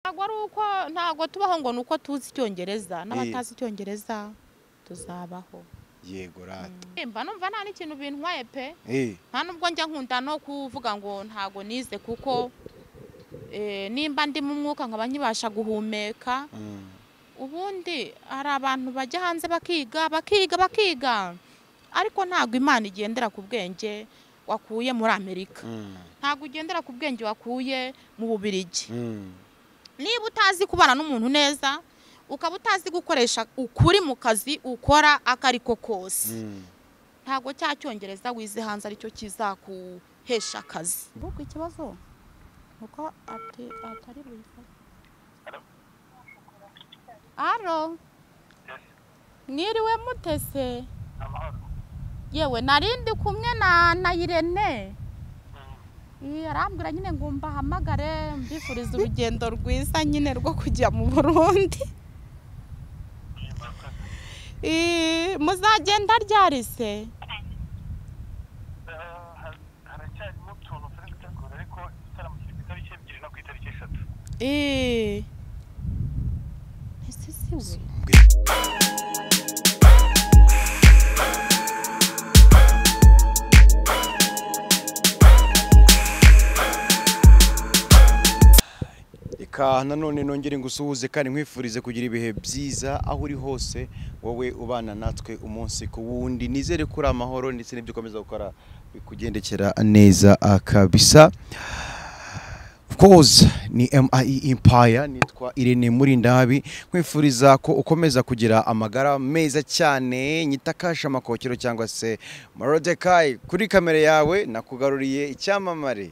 ntabwo ari uko ntabwo tubaho ngo ni uko tuzi icyongereza n'abatazi icyongereza tuzabaho yego rata mba numva nta n'ikintu bintwaye pe Eh, nta n'ubwo njya nkunda no kuvuga ngo ntabwo nize kuko eh, nimba ndi mu mwuka nkaba nkibasha guhumeka mm, ubundi hari abantu bajya hanze bakiga bakiga bakiga ariko ntabwo imana igendera ku bwenge wakuye muri amerika mm, ntabwo ugendera ku bwenge wakuye mu bubirigi mm, niba utazi kubana n'umuntu neza ukaba utazi gukoresha ukuri mu kazi ukora ako ariko kose mm. ntabwo cya cyongereza wize hanze aricyo kizaguhesha akazi ahubwo ikibazo ni uko ati- atari buyifate aro mwiriwe mutese yewe narindi kumwe na na irene Iyi, arambwira nyine ngo mbahamagare mbifuriza urugendo rwiza nyine rwo kujya mu burundi Iyi, muzagenda ryarise haracyarimo utuntu turi gutegura ariko igitaramo kiri ku itariki ebyiri no ku itariki eshatu Eee. Ese si we? Ika nanone nongere ngusuhuze kandi nkwifurize kugira ibihe byiza aho uri hose wowe ubana natwe umunsi ku wundi nizere ko uri amahoro ndetse n'ibyo ukomeza gukora bikugendekera neza ah, kabisa Of course ni MIE Empire nitwa Irene Murindabi nkwifuriza ko ukomeza kugira amagara meza cyane nyita kasha amakokero cyangwa se Marodekai kuri kamera yawe nakugaruriye icyamamare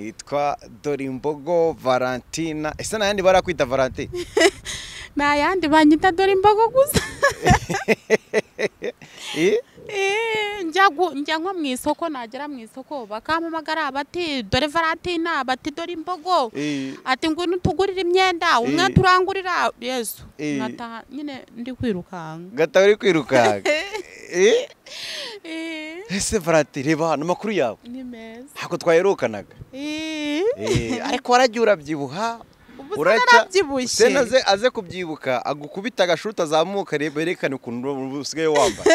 yitwa Dorimbogo Valentina ese n'ayandi barakwita Valentine Ni ayandi banyita dore imbogo gusa Eh? Eee, njya gu- njya nko mu isoko nagera mu isoko bakampamagara bati dore varatina bati dore imbogo Eh, ati ngwino utugurire imyenda umwe Eh. turangurira yesu Eh. nkataha nyine ndi kwirukanka gata uri kwirukanka Eh? Eee, ese Valentine reba hano amakuru yawe ni meza ntabwo twaherukanaga Eee, Eh, ariko waragiye urabyibuha ubu se uracya narabyibushye sena aze aze kubyibuka agukubita agashuti azamuka reba yerekane ukuntu usigaye wambaye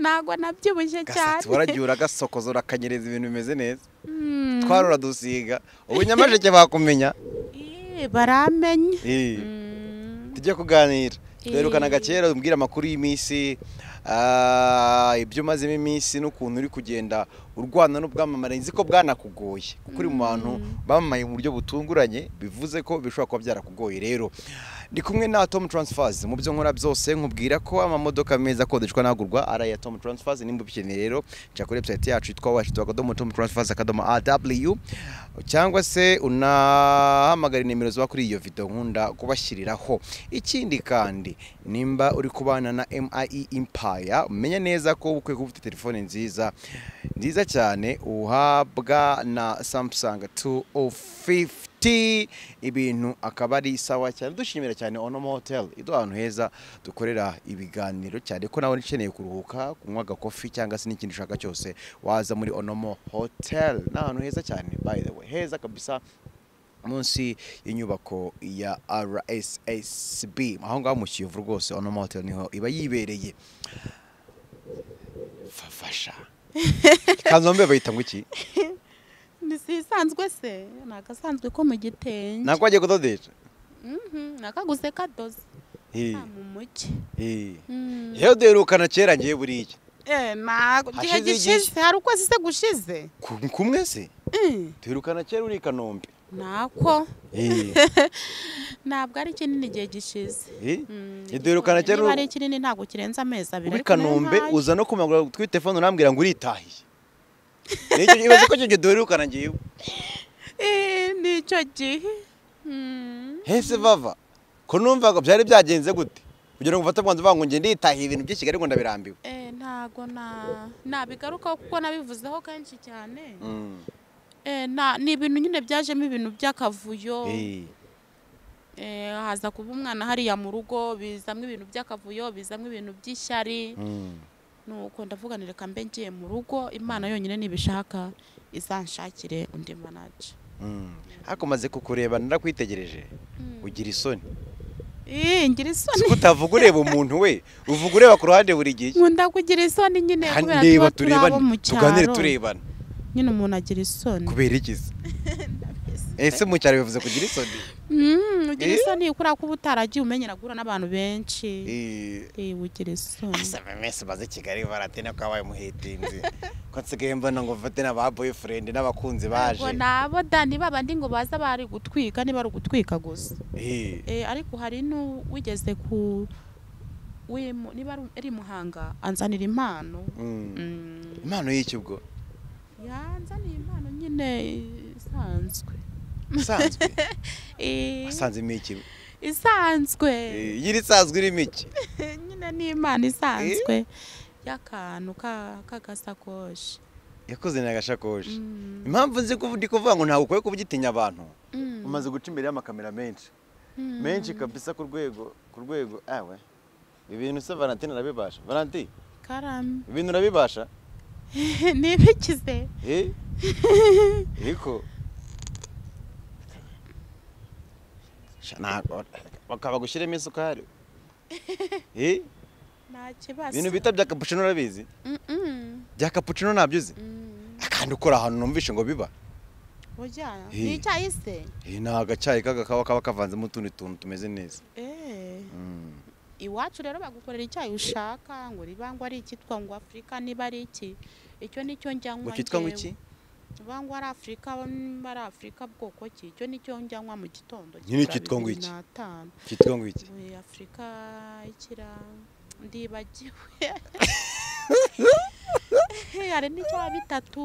ntabwo nabyibushye gasatsi cyane waragiye uragasokoza urakanyereza ibintu bimeze neza Mm. twarura dusiga ubu nyamasheke bakumenya Eee, baramenye Eh, Mm. tujye kuganira Eh. duherukanaga kera umbwira amakuru y'iminsi ah, ibyo umazemo iminsi n'ukuntu uri kugenda urwana n'ubwamamare nzi ko bwanakugoye kuko uri mu bantu bamamaye mu buryo butunguranye bivuze ko bishobora kuba byarakugoye rero ndi kumwe na Tom Transfers mu byo nkora byose nkubwira ko amamodoka meza akodeshwa n'agurwa ari aya Tom Transfers nimba ubikeneye rero cya kuri website yacu yitwa www.tom transfers akadomo aw cyangwa se unahamagara nimero ziba kuri iyo video nkunda kubashyiriraho ikindi kandi nimba uri kubana na MIE Empire umenya neza ko ukwiye kuba ufite telefone nziza nziza cyane uhabwa na Samsung 2050 ibintu akaba ari sawa cyane dushimira cyane Onomo Hotel iduha ahantu heza dukorera ibiganiro cyane ko nawe ukeneye kuruhuka kunywa agakofi cyangwa se n'ikindi ushaka cyose waza muri Onomo Hotel ni ahantu heza cyane by the way heza kabisa munsi y'inyubako ya RSSB aho ngaho mu Kiyovu rwose Onomo Hotel niho iba yibereye fafasha kanzombe bayita ngo iki ni sisanzwe se ni agasanzwe ko mu gitenge ntabwo wagiye kudodesha Mhm, ni akaguze kadoze Eh, nta mu mugi eh. Mm. yewe duherukana kera ngiye buriya Eh, ntabwo igihe Hashize igihe. gishize hari ukwezi se gushize Ku- kumwe se Mm, duherukana kera uri i kanombe ntako Eh, ntabwo ari kinini igihe gishize eh. Mm, Duherukana kera niba uri- ari kinini ntabwo kirenze amezi abiri muri ariko nayo kanombe ntayo. uza no kumagura kuri telefone urambwira ngo uritahiye nicyo kibazo ko icyo gihe duherukana ngewe Eh, ni icyo gihe Mm. hese vava ko numvaga byari byagenze gute kugira ngo ufate umwanzuro uvuga ngo ngende nditahiye ibintu byinshi ariko ndabirambiwe Eh, ntabwo na nabigarukaho kuko nabivuzeho kenshi cyane Mm. Eh, na- ni ibintu nyine byajemo ibintu by'akavuyo Eh, Eh, haza kuba umwana hariya mu rugo bizamo ibintu by'akavuyo bizamo ibintu by'ishyari mm. nuko ndavuga nti reka mbe ngiye mu rugo imana yonyine nibishaka izanshakire undi manaje ariko umaze kukureba narakwitegereje ugira isoni Ih, ngira si isoni ko utavuga ureba umuntu we uvuga ureba ku ruhande buri gihe nkunda kugira isoni nyine Kandi kubera reba tuba turi abo turebane mu tuganire cyaro turebana nyine umuntu agira isoni kubera igize ese mu cyaro bivuze kugira isoni Mm, ugira Eh? isoni kubera ko uba utaragiye umenyera guhura n'abantu benshi Eh, Eh, ugira isoni asa bamese baze kigali baratena ko wabaye umuhitinzi ko nsigaye mbona ngo mfate n'aba boyfriend n'abakunzi baje Ntabwo nabo dani babandi ngo baza bari gutwika niba ari ugutwika gusa Eh, Eh, ariko hari n'uwigeze ku wimu- niba ari- ari muhanga anzanira impano mm. Mm, impano y'iki ubwo yanzaniye impano nyine isanzwe isanzwe Eh, asanzemo iki isanzwe Eh, yiri isanzwe irimo iki nyine ni impano isanzwe y'akantu ka- k'agasakoshi yakoze ni agashakoshi Mm, impamvu nzi kuvu- ndi kuvuga ngo ntabwo ukwiye kubugitinya abantu mm, umaze guca imbere y'amakamera menshi mm. menshi kabisa ku rwego ku rwego awe ibintu se valentine arabibasha valentine karame ibintu urabibasha nibikize Eh? ariko Sha, ntabwo- bakaba gushyiramo isukari Eh? nta kibazo ibintu bita bya kapucino urabizi Mm-mm. bya kapucino ntabyo uzi Mm. akandi ukora ahantu numvishe ngo biba burya Eh. ni icyayi se Eh, ni agacyayi kaga kaba kaba kavanzemo utundi tuntu tumeze neza Eh, Mm. iwacu rero bagukorera icyayi ushaka ngo riba ngo ari icyitwa ngo afurika niba ari iki icyo nicyo njyanywa ngo cyitwa ngo njyewe. iki Ba ngo ari afurika niba ari afurika bwoko ki icyo nicyo njyanywa mu gitondo Nyine kigura cyitwa ngo bibiri iki? n'atanu. cyitwa ngo iki Oya, afurika ikira ndibagiwe hari n'icya bitatu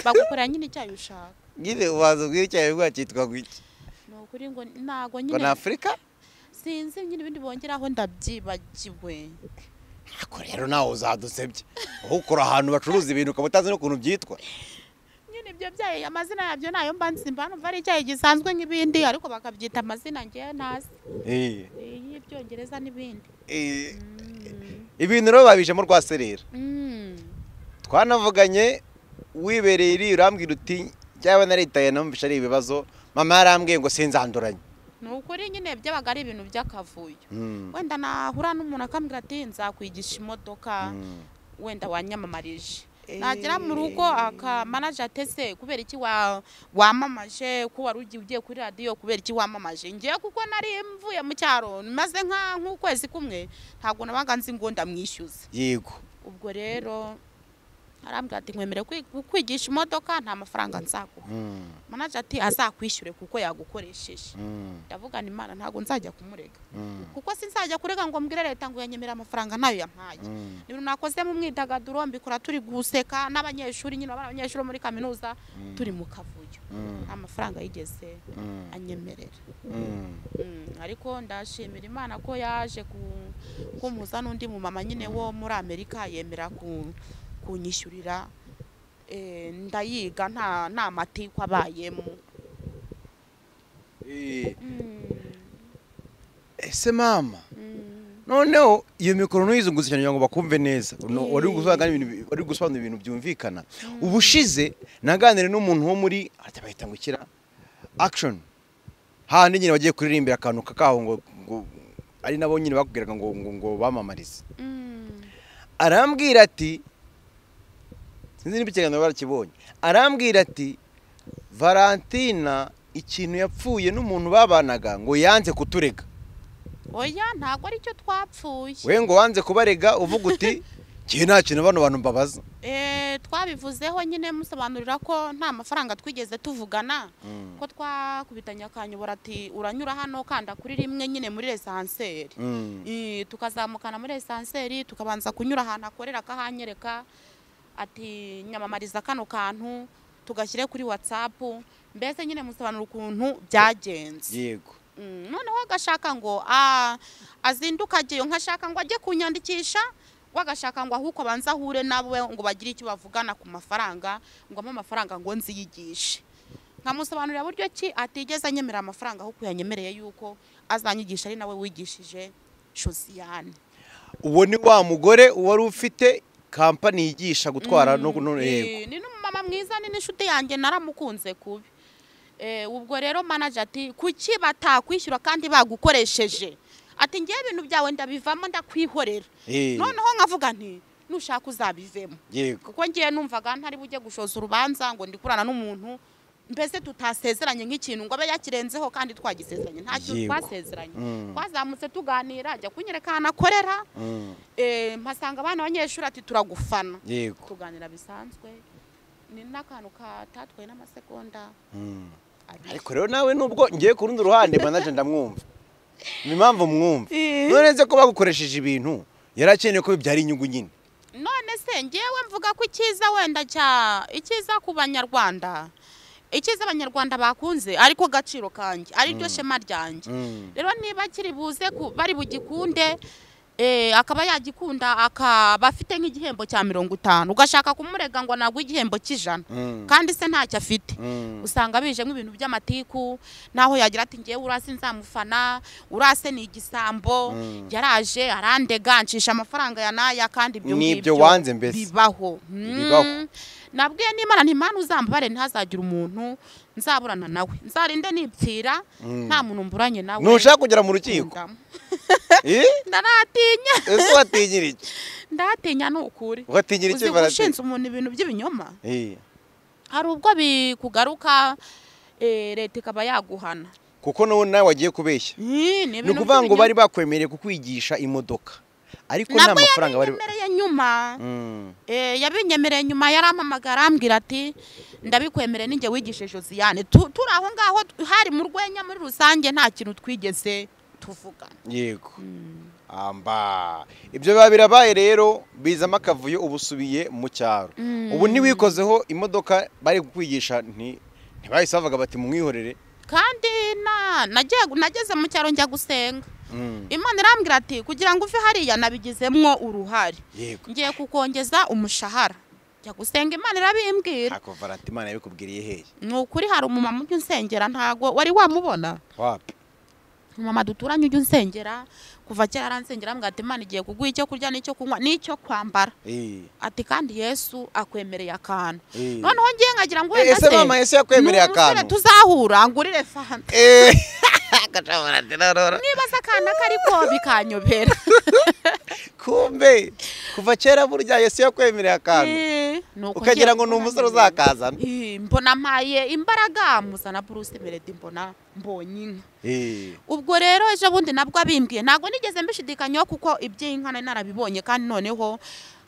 bagukorera nyine icyayi ushaka nyine waza ubwira icyayi bwa cyitwa ngo iki ni ukuri ngo ntago ngo nyine ni afurika sinzi nyine ibindi bongeraho ndabyibagiwe ariko rero nawe uzadusebye wowe ukora ahantu bacuruza ibintu ukaba utazi n'ukuntu byitwa nyine ibyo byayi amazina yabyo nayo mba nsimba numva ari icyayi gisanzwe nk'ibindi ariko bakabyita amazina ngewe ntazi Eh, y'ibyongereza n'ibindi eh, Mm. ibintu rero babijemo rwa serera Mm. twanavuganye wibereye iri urambwira uti cyaba naritaye numvishe ari ibibazo mama yarambwiye ngo sinzanduranye ni ukuri nyine byabaga ari ibintu by'akavuyo Mm, wenda nahura n'umuntu akambwira ati nzakwigisha imodoka mm. wenda wanyamamarije nagera mu rugo akamanaje atese kubera iki wa- wamamaje ko wari ugiye ugiye kuri radiyo kubera iki wamamaje ngewe kuko nari mvuye mu cyaro maze nka nk'ukwezi kumwe ntabwo nabaga nzi ngo ndamwishyuza yego ubwo rero arambwira ati nkwemere kwi- kukwigisha imodoka nta mafaranga nzaguha Mm, manaje ati azakwishyure kuko yagukoresheje mm, ndavugana imana ntabwo nzajya kumurega mm, kuko sinzajya kurega ngo mbwire leta ngo yanyemere amafaranga nayo yampaye mm. ibintu nakoze mu mwidagaduro mbikora turi guseka n'abanyeshuri nyine abana abanyeshuri bo muri kaminuza turi mu kavuyo Mm. nta mafaranga yigeze Mm. anyemerera Mm. Mm, ariko ndashimira imana ko yaje ku- kumpuza n'undi mu mama nyine wo muri amerika yemera ku- kunyishyurira Eh, ndayiga nta nta matiku abayemo Eh, Mm, ese mama mm. noneho iyo mikoro ntuyizunguze cyane kugira ngo bakumve neza No, Mm. wari gusobanura ibintu bi- wari gusobanura ibintu byumvikana ubushize naganire n'umuntu wo muri arata bahita ngo ikira action hahandi nyine bagiye kuririmbira akantu kakaho ngo ngo ari nabo nyine bakubwiraga ngo ngo ngo bamamarize Mm. arambwira ati sinzi niba ikiganiro barakibonye arambwira ati valentina ikintu yapfuye n'umuntu babanaga ngo yanze kuturega oya ntabwo ari cyo twapfuye we ngo wanze kubarega uvuga uti njyewe nta kintu bano bantu mbabaza Eh, twabivuzeho nyine musobanurira ko nta mafaranga twigeze tuvugana ko twakubitanye akanyobora ati uranyura hano kanda kuri rimwe nyine muri lesanseri Mm. Eh, tukazamukana muri esanseri tukabanza kunyura ahantu akorera akahanyereka ati nyamamariza kano kantu tugashyire kuri watsapu mbese nyine musobanura ukuntu byagenze yego Mm, noneho agashaka ngo ah, azinduke ageyo nkashaka ngo ajye kunyandikisha ngo agashaka ngo ahubwo abanze ahure nawe ngo bagire icyo bavugana ku mafaranga ngo ampe amafaranga ngo nziyigishe nkamusobanurira buryo ki atigeze anyemera amafaranga ahubwo yanyemereye yuko azanyigisha ari nawe wigishije josiyane uwo ni wa mugore wari ufite kampani yigisha gutwara no Mm, kunona eh, yego ni n'umumama mwiza ni n'inshuti yanjye naramukunze kubi Eh, ubwo rero manager ati kuki batakwishyura kandi bagukoresheje ati ngewe ibintu byawe ndabivamo ndakwihorera Eh, noneho nkavuga nti nushaka uzabivemo yego kuko ngiye numvaga ntari bujye gushoza urubanza ngo ndikurana n'umuntu mbese tutasezeranye nk'ikintu ngo abe yakirenzeho kandi twagisezeranye nta kintu Yego. twasezeranye Mm. twazamutse tuganira ajya kunyereka ahantu akorera Mm, eh, mpasanga abana abanyeshuri ati turagufana yego tuganira bisanzwe ni n'akantu katatwaye n'amasegonda Mm. abiri. ariko rero nawe nubwo ngiye ku rundi ruhande manager ndamwumva ni impamvu mwumva Eh. none nze ko bagukoresheje ibintu yari akeneye ko bibyara inyungu nyine none se ngewe mvuga ko icyiza wenda cya icyiza ku banyarwanda icyiza abanyarwanda bakunze ariko gaciro kanjye ari ryo shema ryanjye Mm. rero niba akiri buze ku- bari bugikunde eh, akaba yagikunda akaba afite nk'igihembo cya mirongo itanu ugashaka kumurega ngo ntabwo igihembo cy'ijana Mm. kandi se ntacyo afite Mm. usanga bije nk'ibintu by'amatiku naho yagira ati ngewe urase nzamufana urase ni igisambo Mm. yaraje arandega ncisha amafaranga ya naya kandi ibyo Ni ngibyo ibyo wanze mbese. bibaho Mm. Bibaho. nabwiye n'imana ntimana uzambare ntihazagire umuntu nzaburana nawe nzarinde nipfira Mm. nta muntu mburanye nawe ntushaka kugera mu rukiko Ndamu. Eh? ndaratinya ese watinyira iki ndatinya ni ukuri ugatinyira uzi iki ngo baratinya ushinze umuntu ibintu by'ibinyoma Eh, hari ubwo bikugaruka eh, leta ikaba yaguhana kuko n'ubu nawe wagiye kubeshya Ih, ni ni ibintu ukuvuga ngo by'ibinyoma. bari bakwemereye kukwigisha imodoka ariko nta nabwo mafaranga bari yabinyemereye nyuma Mm. Eh, yabinyemereye nyuma yarampamagara arambwira ati ndabikwemereye ninjye wigishe josiane Tu- turi aho ngaho hari mu rwenya muri rusange nta kintu twigeze tuvuga yego amba ibyo biba birabaye rero bizamo akavuyo uba usubiye mu cyaro ubu ntiwikozeho imodoka bari kukwigisha nti- ntibahise bavuga bati mumwihorere kandi na- nagiye- nageze mu cyaro njya gusenga Mm, imana irambwira ati kugira ngo uve hariya nabigizemo uruhare yego ngiye kukongeza umushahara njya gusenga imana irabimbwira ntako varantimana yabikubwiriye hehe ni ukuri hari umumama ujya unsengera ntago wari wamubona wapi mama duturanye ujya unsengera kuva kera aransengera mbwira ati imana igiye kuguha icyo kurya n'icyo kunywa n'icyo kwambara Eh, ati kandi yesu akwemereye akantu eh. noneho ngiye nkagira ngo Eh, wenda ese se mama yesu yakwemereye n'umusore akantu tuzahura ngurire fanta Eh, gaca varantinarora. niba se akana kariko bikanyobera kumbe kuva kera burya yesu yakwemereye akantu Eh, ni uko ngiye ukagira ngo ni umusore gukora neza. uzakazana Eh, mbona mpaye imbaraga muzana bruce meredi mbona mbonye inka Eh, ubwo rero ejo bundi nabwo abimbwiye ntabwo nigeze mbishidikanyaho kuko iby'inka nari narabibonye kandi noneho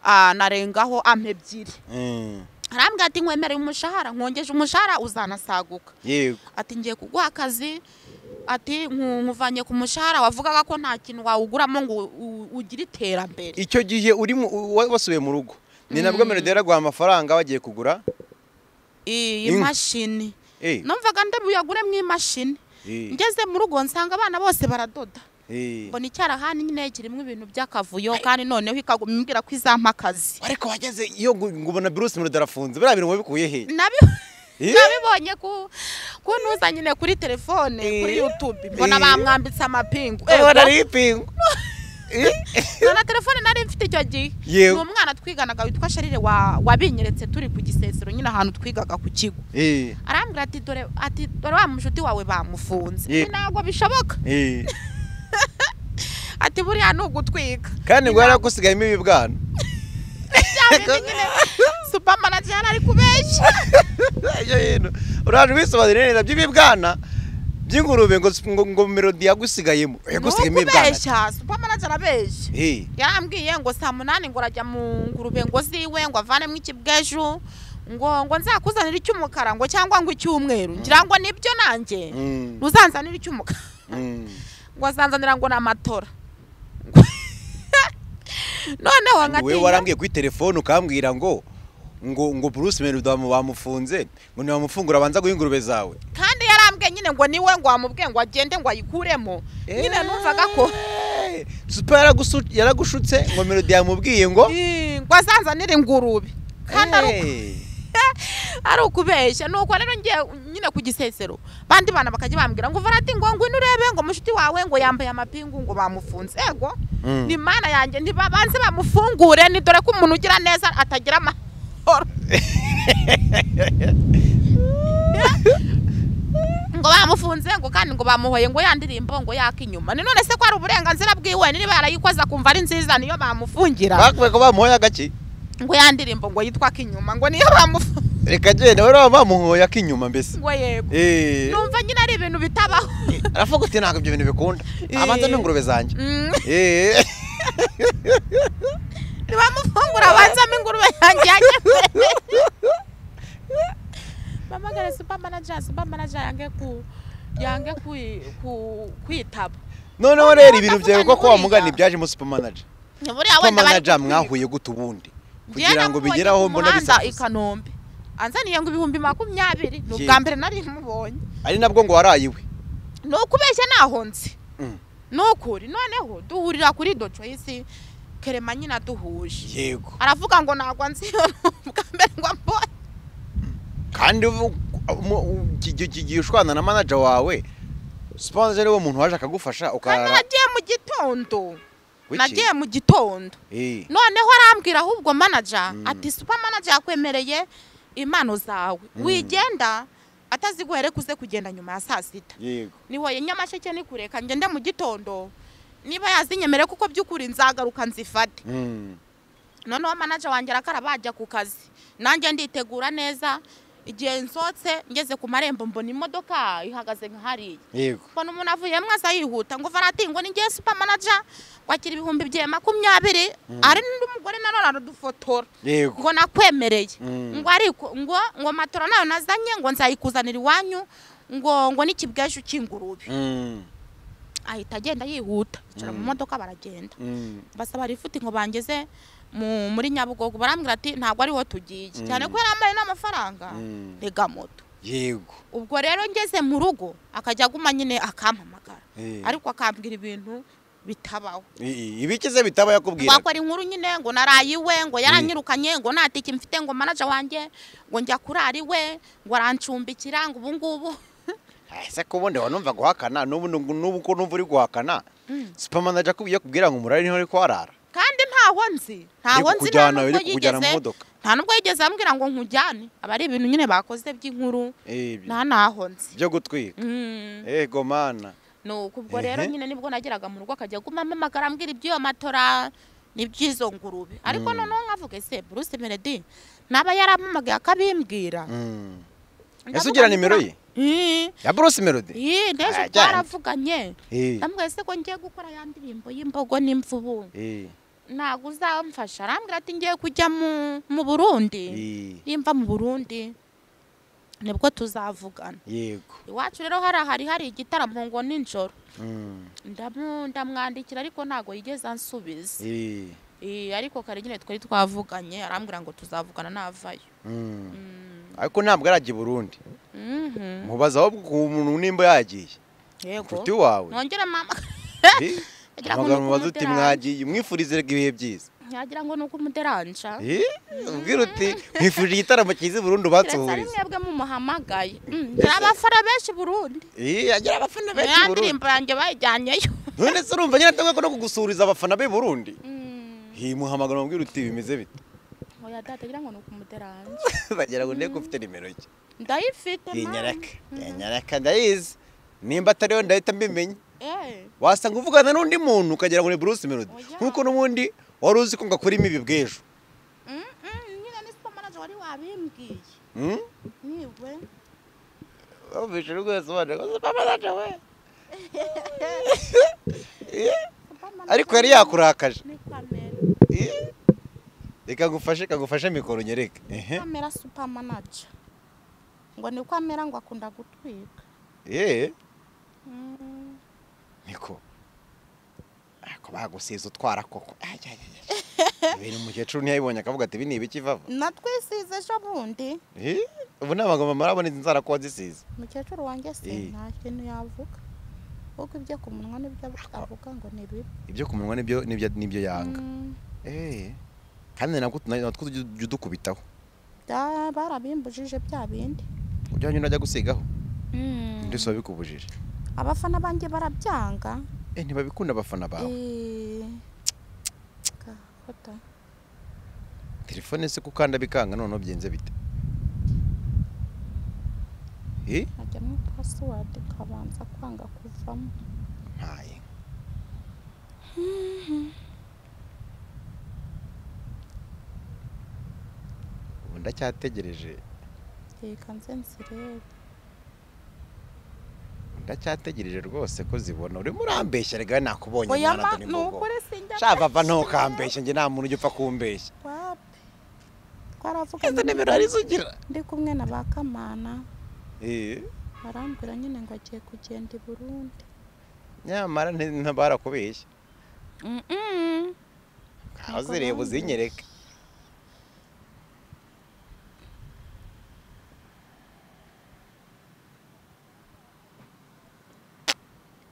ah, narengaho ampa ebyiri mm, arambwira ati nkwemereye umushahara nkongeje umushahara uzanasaguka yego ati ngiye kuguha akazi ati nku- nkuvanye ku mushahara wavugaga ko nta kintu wawuguramo ngo u- ugire iterambere icyo gihe uri mu- wa- wasubiye mu rugo ni nabwo melodi yaraguha amafaranga bagiye kugura iyi Inka. mashini Eh, numvaga ndabuyaguremo imashini eh, ngeze mu rugo nsanga abana bose baradoda eh. mbona icyarahani nyine kirimo ibintu by'akavuyo kandi noneho ikaguma imbwira ko izampa akazi ariko wageze iyo ngo ngo ubona bruce melodi arafunze biriya bintu wabikuye hehe Nabi- Eh? nabibonye ku kuntuza nyine kuri telefone kuri Eh? youtube mbona Eh? bamwambitse amapingu ubona Ego. ari ipingu na telefone nari mfite icyo gihe Yewe. ni umwana twiganaga witwa sharire wa- wabinyeretse turi ku gisesero nyine ahantu twigaga ku kigo Eh, arambwira ati dore ati dore wa mushuti wawe bamufunze Yewe. Nti, ntabwo bishoboka eh. ati buriya ni ugutwika kandi ngo yaragusigayemo ibibwana cyangwa nyine supamanati yari ari kubeshya Ejo hino uraje wisobanurire neza by'ibibwana by'ingurube ngo ngo- ngo melodi yagusigayemo yagusigayemo ibibwana kubeshya supamanati arabeshya Eh, yarambwiye ngo saa munani ngo arajya mu ngurube ngo ziwe ngo avanemo ikibweju ngo ngo nzakuzanire icy'umukara ngo cyangwa ngo icy'umweru ngira ngo nibyo nanjye mm, ntuzanzanire icy'umukara mm. ngo azanzanira ngo ni amatora noneho wowe nkatinya warambwiye kuri telefone ukambwira ngo ngo ngo Bruce Melody bamu- bamufunze ngo ntiwamufungura abanza guha ingurube zawe kandi yarambwiye nyine ngo niwe ngo amubwiye ngo agende ngo ayikuremo nyine numvaga ko Eh, super yaragusu- yaragushutse ngo Melody yamubwiye ngo Ih, ngo azanzanire ingurube kandi ari uko- Eh, ari ukubeshya ni uko rero ngiye nyine ku gisesero bandi bana bakajya bambwira ngo varati ngo ngwino urebe ngo mushiti wawe ngo yambaye amapingu ngo bamufunze ego Mm. ni mana yanjye ntibabanze bamufungure ni dore ko umuntu ugira neza atagira amahoro ngo bamufunze ngo kandi ngo bamuhoye ngo yandirimbo ngo yake inyuma ni none se ko ari uburenganzira bwiwe niba yarayikoze akumva ari nziza niyo bamufungira bakubwiye ko bamuhoye agaki ngo yandirimbo ngo yitwa akinyuma ngo niyo bamufunze reka genda rero bamuhoye ak'inyuma mbese ngo yego Eh, numva nyine ari ibintu bitabaho aravuga uti ntabwo ibyo bintu bikunda Eh. abanza n'ingurube zanjye Mm, Eh, ntibamufungura abanzamo ingurube yanjye yanjye mbere bamagare super manager super manager yange ku yange ku ku- kwitaba noneho Noneho rero ibintu byawe ndavuga ko ni wa mugani buriya. byajemo supermanager buriya wenda bari supermanager kutwiga. mwahuye gute ubundi Njyewe kugira ngo namubonye ku bigeraho mbona muhanda i bisakuza kanombe anzaniye ngo ibihumbi makumyabiri ni Yego. ubwa mbere nari mubonye ari nabwo ngo waraye iwe ni ukubeshya nahonze Mm. ni ukuri noneho duhurira kuri docoyisi kerema nyine duhuje yego aravuga ngo ntabwo nzi iyo ni ubwa mbere ngo mbonye kandi ubu- mu- u- igihe igihe ushwana na manager wawe sponsor ariwe muntu waje akagufasha kandi ukarara nagiye mu gitondo wiki? nagiye mu gitondo Eh, noneho arambwira ahubwo manaja Mm. ati supa manaja yakwemereye impano zawe Mm. wigenda ataziguhere kuze kugenda nyuma ya saa sita yego nihoye nyamasheke ni kure ka ngende mu gitondo niba yazinyemere kuko by'ukuri nzagaruka nzifate Mm, noneho manaja wanjye arakara bajya ku kazi nanjye nditegura neza igihe nsotse ngeze ku marembo mbona imodoka ihagaze nka hariya yego mbona umuntu avuyemo aza yihuta ngo varati ngo ningiye super manager kwakira ibihumbi bye makumyabiri hari n'undi mugore nanone aradufotora yego ngo nakwemereye Mm. ngo ariko ngo ngo matora nayo nazanye ngo nzayikuzanira iwanyu ngo ngo n'ikibwaju cy'ingurube Mm, ahita agenda yihuta yicara mu Mm. modoka baragenda mm, basaba rifuti ngo bangeze mu muri nyabugogo barambwira ati ntabwo ariho tugiye Mm. cyane ko yarambaye n'amafaranga mm, rega moto yego ubwo rero ngeze mu rugo akajya aguma nyine akampamagara Eh, ariko akambwira ibintu bitabaho i- i- ibikize bitaba yakubwira wakora inkuru nyine ngo naraye iwe ngo yaranyirukanye ngo nta tiki mfite ngo manaja wanjye ngo njya kurara iwe ngo arancumbikira ngo ubu ngubu ese ko ubundi wanumva guhakana n'ubu n'ubu n'ubu ko numva uri guhakana supermanager akubwiye kubwira ngo umurari niho uri kuharara kandi ntaho nzi ntaho iri nzi nta kukujyana iri nubwo kukujyana mu yigeze modoka nta nubwo yigeze ambwira ngo nkujyane aba ari ibintu nyine bakoze by'inkuru Eh, nta naho nzi byo gutwika Mm. yego mana nuko ubwo rero Ehe. nyine nibwo nageraga mu rugo akajya aguma amamagara ambwira iby'iyo matora n'iby'izo ngurube ariko Mm. noneho nkavuga ese Bruce Melody naba yaramamagaye akabimbwira Mm. ese Ndavuga ugira ngo nimero ye Ii, ya bruce melody ii, n'ejo Ah, twaravuganye Eh, ndamubwira ese ko ngiye gukora ya ndirimbo y'imbogo n'imvubu eh, ntabwo uzamfasha arambwira ati ngiye kujya mu mu burundi eh, nimva mu burundi nibwo tuzavugana yego iwacu rero hariya hari hari igitaramo ngo nijoro Mm, Ndamu- ndamwandikira ariko ntabwo yigeze ansubiza eh, Ee, ariko kare nyine twari twavuganye arambwira ngo tuzavugana navayo mm. Mm, ariko ntabwo arajya i burundi mhm, mubaza ahubwo ku muntu nimba yagiye yego nshuti wawe nongere mama Eh, agira ngo ni hamagara mubaze uti ukumuteranya. mwagiye mwifurize ibihe byiza yagira ngo ni ukumuderansha Eh, ubwira uti mwifurije igitaramo cyiza i burundi keretse ari ubatsuhurize mwebwe mumuhamagaye Mm, hari abafana benshi i burundi Eh, agira abafana benshi i ya burundi ndirimbo yanjye bayijyanyeyo none se urumva nyine atangwa no kugusuhuriza abafana be i burundi Mm, Eh, muhamagara mubwira uti bimeze bite oya data agira ngo ni ukumuderanja bagira ngo ndebe ko ufite nimero ye ndayifite iyi mama. nyaraka iyi nyaraka ndayizi nimba atariyo ndahita mbimenya Eh, wasanga uvugana n'undi muntu ukagira ngo ni Bruce Melody Oya. nk'uko n'ubundi wari uzi ko ngakora imibi bw'ejo mm, mm, nyine ni supermanager wari wabimbwiye Hmm? niwe wumvise rwose ubona ko supermanager we Supermanager ariko yari yakurakaje ni kamera Eh? reka ngufashe kagufashe mikoro nyereke ehe kamera supermanager ngo ni kamera ngo akunda gutwika eh Mm. niko ako bagusiza utwara koko Ay, ay, ay, ay. ibintu umukecuru ntiyabibonye akavuga ati ibi ni ibiki vava natwisize ejo bundi Eh? ubu nta magambo marabona izi nzara kuba zisize umukecuru wanjye se Eh. nta kintu yavuga kuko ibyo ku munwa nibyo avuga ngo ni bibi ibyo ku munwa nibyo nibyo nibyo yanga eh kandi nabwo tuna- natwo tujya tujya udukubitaho Bya- barabimbujije bya bindi ujyanye urajya gusigaho Mm. ndetse wabikubujije abafana banjye barabyanga eh ntibabikunda abafana bawe Eh. Gahota. telefone se ko ukanda bikanga noneho byenze bite Eh? hajyamo pasiwadi kabanza kwanga kuvamo ntaye ubu ndacyategereje reka nze nzirebe ndacyategereje rwose ko zibona urimo urambeshya rega nakubonye oya mwana ma ni dore imbogo ukuri sinjya shava va ntukambeshye njye nta muntu ujya upfa kumbeshya wapi izo twaravuganye nimero arizo ugira ndi kumwe na ba kamana Eh, barambwira nyine ngo agiye kugenda i burundi nyamara nti- ntabarakubeshya Mm-mm. aho zireba uzinyereke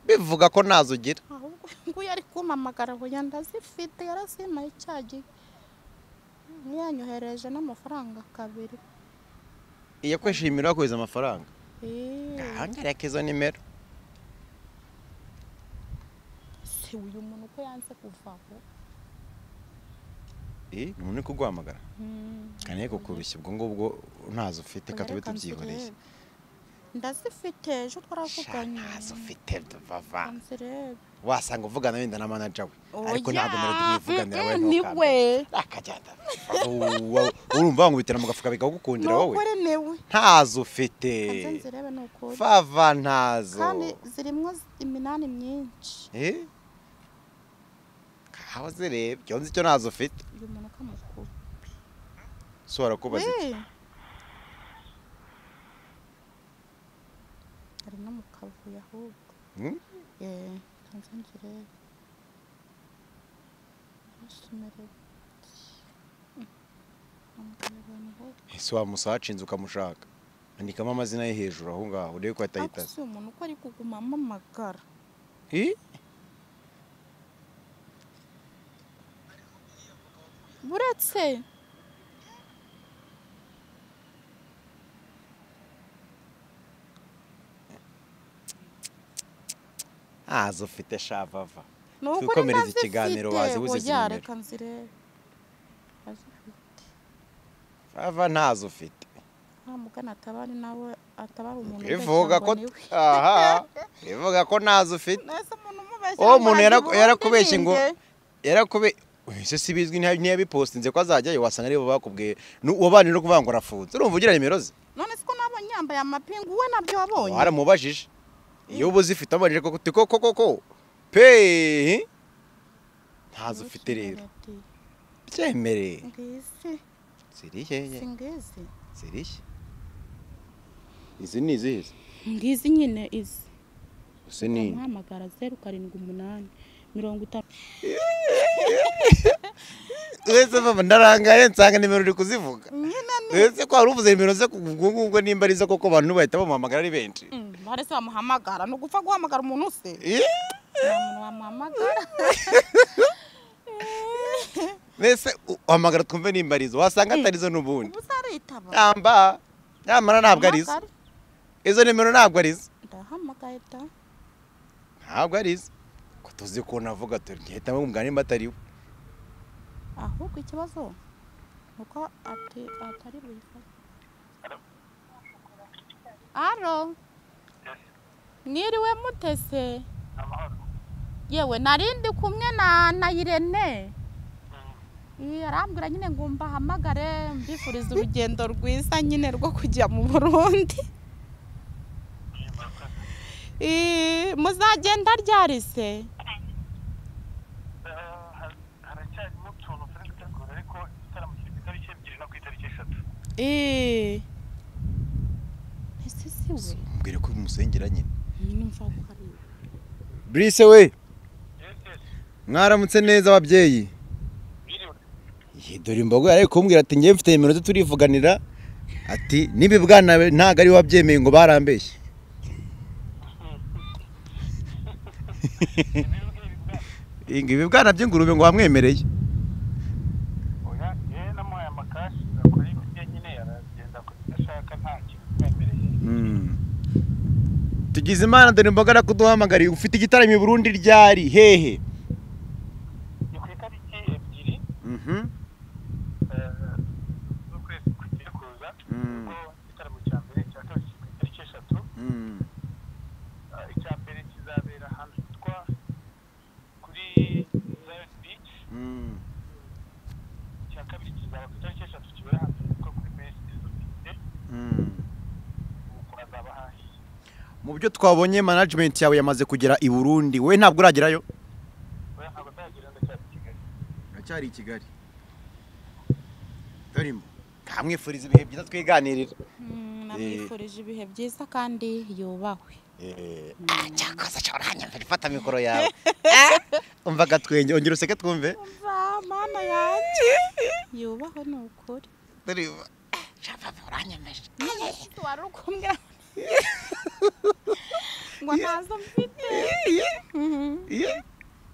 bivuga ko ntazo ugira ahubwo nguyu ari kumpamagara huya ndazifite yarazimpaye icya gihe yanyohereje n'amafaranga kabiri iyo kwishimira wakohereza amafaranga Eh, ngahangareka izo nimero se uyu muntu uko yanze kuvaho Eh, ni umuntu uri kuguhamagara Mm. kane kukurushya ubwo ngubwo ntazo ufite Oya, reka tube reka tubyihoreye nzirebe. ndazifite ejo Sha, twaravuganye ntazo ufite vava Reka nzirebe. wasanga uvugana wenda na manager we ariko Oya, ntabwo numero tumwivuganira we mm-mm, ni we akagenda urumva ngo bitera mu gafuka ni bikagukundira wowe ukuri ni we ntazo ufite Kanze nzirebe ni ukuri fava ntazo kandi zirimo iminani myinshi Eh? aho zireba iyo nzi icyo ntazo ufite uyu muntu ukamukura so warakubaza iki? Wee! ari no mu kavuyo ahubwo Hmm? yeee ntanze njyewe ntusumerere ese wamusaba hacinze ukamushaka andikamo amazina ye hejuru aho ngaho urebe ko ariko atahitaza si umuntu uko ari kuguma amamagara Eh? buretse ntazo ufite shavava ni ukuri Twikomereze ikiganiro, wazi ndazifite uzi izi oya nimero. reka nzirebe ndazifite fava ntazo ufite nta mugana atabari nawe atabara umuntu bivuga ko ubeshya ngo ni we. aha bivuga ko ntazo ufite Nahise umuntu umubeshya uwo ngo muntu aragiye yaraku- yarakubeshye ubundi ngo ni nde? yarakube ese si bizwi ntiya- ntiyabipostinze ko azajyayo wasanga aribo bakubwiye Nu- uwo bandi no kuvuga ngo arafunze urumva ugira nimero ze none siko nabonye yambaye amapingu we nabyo wabonye waramubajije iyo uba uzifite amajije koko uti koko koko pe ntazo ufite rero Ati, byemere ngizi ziri hehe si ngizi ziri he izi ni izihe se? ngizi nyine izi ese ni uhamagara zeru karindwi umunani mirongo itanu wese mama ndarangaye nsanga nimero uri kuzivuga nyine wese ko wari uvuze nimero ze kubwungu nimba ari zo koko abantu bahita bamuhamagara ari benshi ni barese bamuhamagara ni ugupfa guhamagara umuntu se Eh, nta muntu wamuhamagara mbese uhamagara twumve nimba arizo wasanga atarizo n'ubundi ubu zaritaba yamba nyamara ntabwo arizo Hamagara. izo nimero ntabwo arizo ndahamagaye da ntabwo arizo ko tuzi ko navuga turi ngahita mubwira nimba atari we ahubwo ikibazo ni uko ati atari buyifate aro mwiriwe mutese amahoro yewe narindi kumwe na na irene Mm. Ii, arambwira nyine ngo mbahamagare mbifuriza urugendo rwiza nyine rwo kujya mu burundi Ii, muzagenda ryari se Eh, har- haracyarimo utuntu turi gutegura ariko igitaramo kiri ku itariki ebyiri no ku itariki eshatu Ii. ese si we mbwira ko umusengera nyine numva ko ari we brise we yes yes mwaramutse neza ababyeyi biriwe Ye, dore imbogo yari ari kumbwira ati ngewe mfite nimero ze turivuganira ati n'ibibwana ntabwo ari we wabyemeye ngo barambeshye ibiribwa ibibwana Ngo ibibwana by'ingurube ngo wamwemereye oya yewe namuhaye amakashi akora ibiryo nyine aragenda akora ibyo ashaka nta kintu kimwemereye Mm. tugize imana dore imboga arakuduhamagariye ufite igitaramo i burundi ryari hehe ni ku itariki ebyiri Mhm. eh, z'ukwezi kugiye kuza Mm. ubwo igitaramo cya mbere cya kabiri kiri ku itariki eshatu byo twabonye management yawe yamaze kugera i burundi wowe ntabwo uragerayo we ntabwo ndagira ndacyari i kigali aracyari i kigali turimo nkamwifuriza ibihe byiza twiganirira Mm, namwifurije ibihe byiza kandi yubahwe cyakoze ashobora hanyuma ifata mikoro yawe umva agatwenge ongera useke twumve Va, mana yanjye yubahwe ni ukuri turimo shapapa uranyemeje wari ukumwe ngo ntazo mfite Mhm.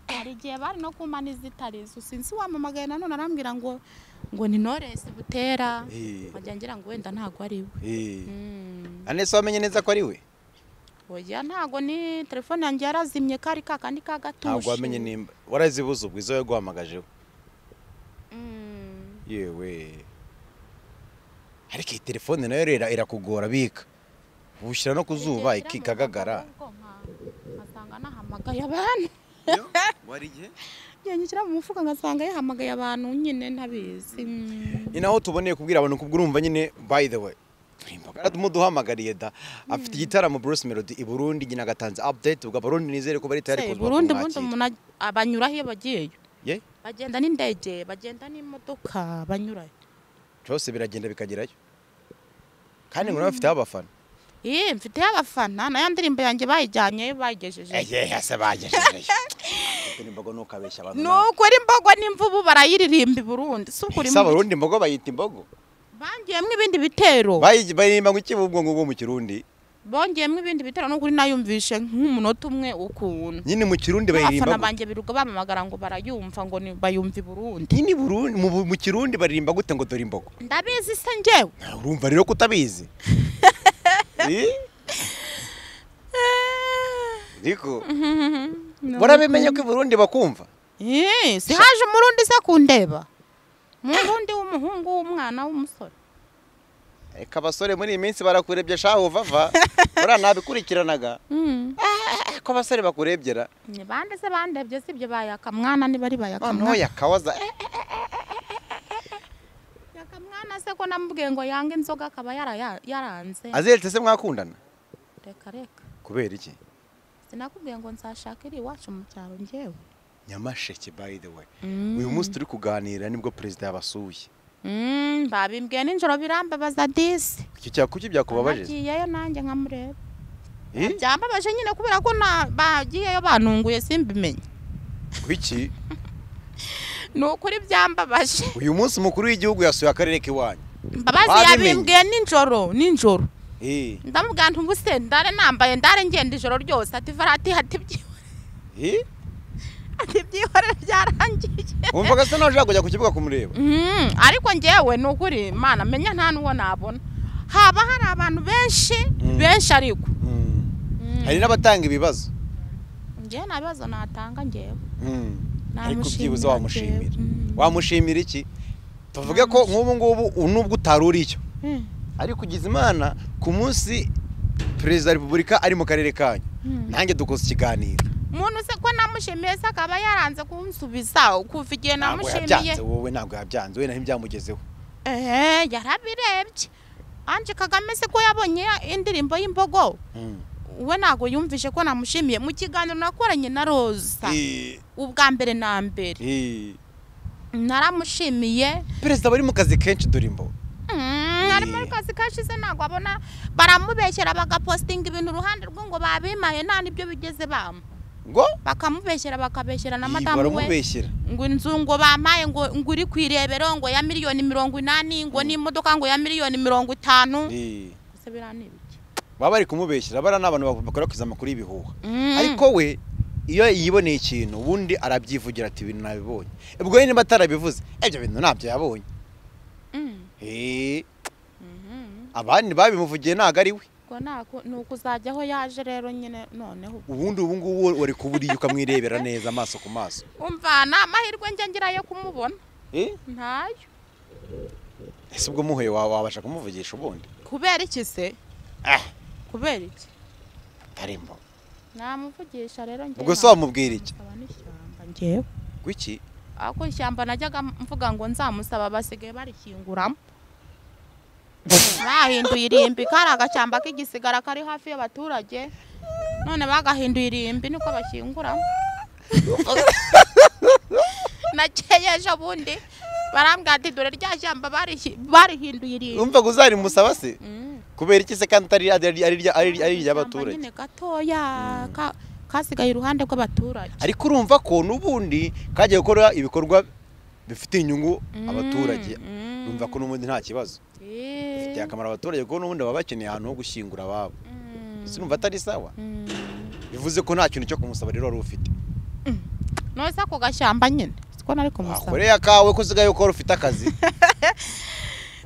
hari igihe bari no kumana izitari izo sinzi wamamagaye nanone arambwira ngo ngo ni Knowless butera Eh. nkajya ngira ngo wenda ntabwo ari we Mm. anese wamenye neza ko ari we oya ntabwo ni telefone yanjye yarazimye kari ka kandi ka gatushi ntabwo wamenye nimba warazibuze ubwo izo yaguhamagajeho Mm. yewe ariko iyi telefone nayo rero irakugora bika ubushyira no ku zuba Igihe nshyira mu ikikagagara mufuka ahubwo nka- nkasanga nahamagaye abantu igihe ngishyira mu mufuka ngasanga yahamagaye abantu nyine ntabizi Mm. ni naho tuboneye kubwira abantu kubwo urumva nyine by the way muduhamagariye da afite igitaramo Bruce Melody i Burundi nyina agatanze update ubwo abarundi nizere ko bari tayari Se, kuza Burundi kumwakira. ubundi umuntu aj- abanyuraho iyo bagiyeyo ye bagenda n'indege bagenda n'imodoka banyurayo byose biragenda bikagerayo kandi ngo nawe afite abafana iyi mfiteyo abafana na ya ndirimbo yanjye bayijyanyeyo bayigejeje eye hase bagejejeyo imbogo nukabeshya abantu ni nawe. ukuri imbogo n'imvubu barayiririmba i burundi si ukuri se abarundi imbogo bayita imbogo bongeyemo ibindi bitero Bayi- baririmba ngo iki ubwo ngubwo mu kirundi bongeyemo ibindi bitero n'ukuri nayumvishe nk'umunota umwe ukuntu nyine mu kirundi baririmba abafana ngo- banjye biruga bamamagara ngo barayumva ngo ni- bayumva i burundi nyine i Burundi- mu mu kirundi baririmba gute ngo dore imbogo ndabizi se njyewe Nawe urumva rero kutabizi ariko barabimenye ko i burundi bakumva Eh, si haje umurundi se kundeba umurundi w'umuhungu w'umwana w'umusore ariko abasore muri iyi minsi barakurebye shaho uvava buriya ntabikurikiranaga Eh, ko abasore bakurebye ra ni bande se bandebye si ibyo bayakamwana niba ari noneho bayakamwana yakawaza eh, yakamwana se ko namubwiye ngo yange inzoga akaba yaraya- yaranze azeretse se mwakundana reka reka kubera iki sinakubwiye ngo nzashaka iri iwacu mu cyaro njyewe nyamasheke by the way Mm. uyu munsi turi kuganira nibwo perezida yabasuye Mm, babimbwiye nijoro birambabaza disi icyo cya kuki byakubabaje nagiyeyo nanjye nkamureba Eh? byambabaje nyine kubera ko na- bagiyeyo banunguye simbimenye kuki ni ukuri byambabaje uyu munsi umukuru w'igihugu yasuye akarere k'iwanyu mbabazi Babimenye. yabimbwiye nijoro nijoro Eh, ndamubwira nti ubuse ndare nambaye ndare ngenda ijoro ryose ati varati ati byi- eh? ati byihorere byarangiye wumvaga se nawe ushaka kujya ku kibuga kumureba Mm, ariko ngewe ni ukuri mana menya nta n'uwo nabona haba hari abantu benshi Mm. benshi ariko Mm. hari n'abatanga ibibazo ngewe nta bibazo natanga ngewe Mm. ariko Namushimira byibuze jewe. wamushimira Mm. wamushimira iki tuvuge ko nk'ubu ngubu ubu nubwo utari uriyo Mm, ariko ugize imana ku munsi perezida wa repubulika ari mu karere kanyu mm. nanjye dukoze ikiganiro umuntu se ko namushimiye se akaba yaranze kunsubiza kuva igihe ntabwo namushimiye yabyanze wowe ntabwo yabyanze we naho ibyamugezeho ehe yarabirebye anje kagame se ko yabonye ya- indirimbo y'imbogo Mm. we ntabwo yumvishe ko namushimiye mu kiganiro nakoranye na roza Eh, ubwa mbere na mbere eh. naramushimiye perezida bari mu kazi kenshi dore imbo Mm, ari muri kazi kashize ntabwo abona baramubeshyera bagapositinga ibintu uruhande rwe ngo babimaye nta n'ibyo bigeze bama ngo bakamubeshyera bakabeshyera na Ih, madamu we baramubeshyera ngo inzu ngo bamaye ngo ngo uri ku irebero ngo ya miliyoni mirongo inani ngo n'imodoka ngo ya miliyoni mirongo itanu Eh. Ese biriya ni ibiki? baba bari kumubeshyira bariya ni abantu bakwirakwiza amakuru y'ibihuha Mm. ariko we iyo yiboneye ikintu ubundi arabyivugira ati ibintu nabibonye ubwo we niba atarabivuze ibyo bintu ntabyo yabonye Mm. Eh, Mhm. abandi babimuvugiye ntabwo ari we ubwo nako ni ukuzajya aho yaje rero nyine noneho ubundi ubu ngubu wari kuburiye ukamwirebera neza amaso ku maso umva nta mahirwe njya ngira yo kumubona Eh? ntayo ese ubwo muhuye wa- wabasha kumuvugisha ubundi kubera iki se ah kubera iki tarimbo namuvugisha rero njye ubwo se wamubwira iki namusaba n'ishyamba njyewe gwiki ako ishyamba najyaga mvuga ngo nzamusaba basigaye barikinguramo bahinduye irimbi kari agashyamba k'igisigara kari hafi y'abaturage none bagahinduye irimbi niko bashyinguramo nakeye ejo bundi barambwira ati dore rya jambo barihi- barihinduye irimbi wumva ngo uzarimusaba se Mm. kubera iki se kandi atari ari- ari- ari- ari Ishyamba iry'abaturage nyine gatoya ka- kasigaye iruhande rw'abaturage ariko urumva ko n'ubundi kagiye gukora ibikorwa bifitiye inyungu Mm, abaturage mm. urumva ko n'ubundi nta kibazo Eh. bifitiye akamaro abaturage kuko n'ubundi baba bakeneye ahantu ho gushyingura ababo Mm. sinumva atari sawa Mm. bivuze ko nta kintu cyo kumusaba rero wari ufite nose ako gashyamba nyine siko nari kumusaba wakoreye akawe ko usigaye ukora ufite akazi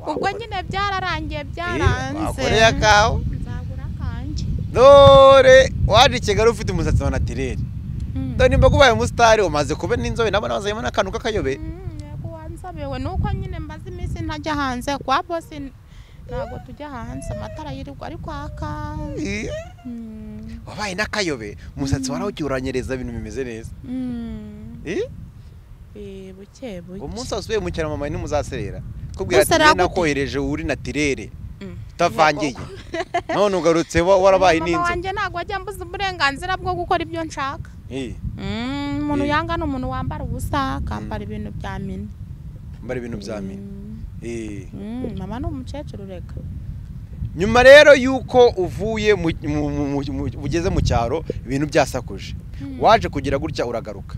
ubwo nyine byararangiye byaranze wakoreye akawe nzagura akanjye dore waje i kigali ufite umusatsi wa natirere Mm. dore nimba ubaye umusitari umaze kuba n'inzobe nabo nazayemo n'akantu k'akayobe Mm, yego wanzabewe nuko nyine mbaze iminsi ntajya hanze kwa bosi n- ntabwo tujya hanze amatara yirirwa ari kwaka Eh, Mm, wabaye n'akayobe umusatsi warawucyuranyereza ibintu bimeze neza mm, Eh, eh, buke buke umunsi wose usubiye mu cyaro mama ntimuzaserera kubwira ati Muserera njye gute?" nakohereje uri natirere Mm. utavangiye none ugarutse wa- warabaye mama n'inzobe wanjye ntabwo ajya mbuza uburenganzira bwo gukora ibyo nshaka Eh, Mm, umuntu Eh. yanga ni umuntu wambara ubusa akambara ibintu bya mini mbara ibintu bya mine Eh. Mm, mama ni umukecuru reka nyuma rero y'uko uvuye mu- mu- mu- mu- mu- ugeze mu cyaro ibintu byasakuje waje kugira gutya uragaruka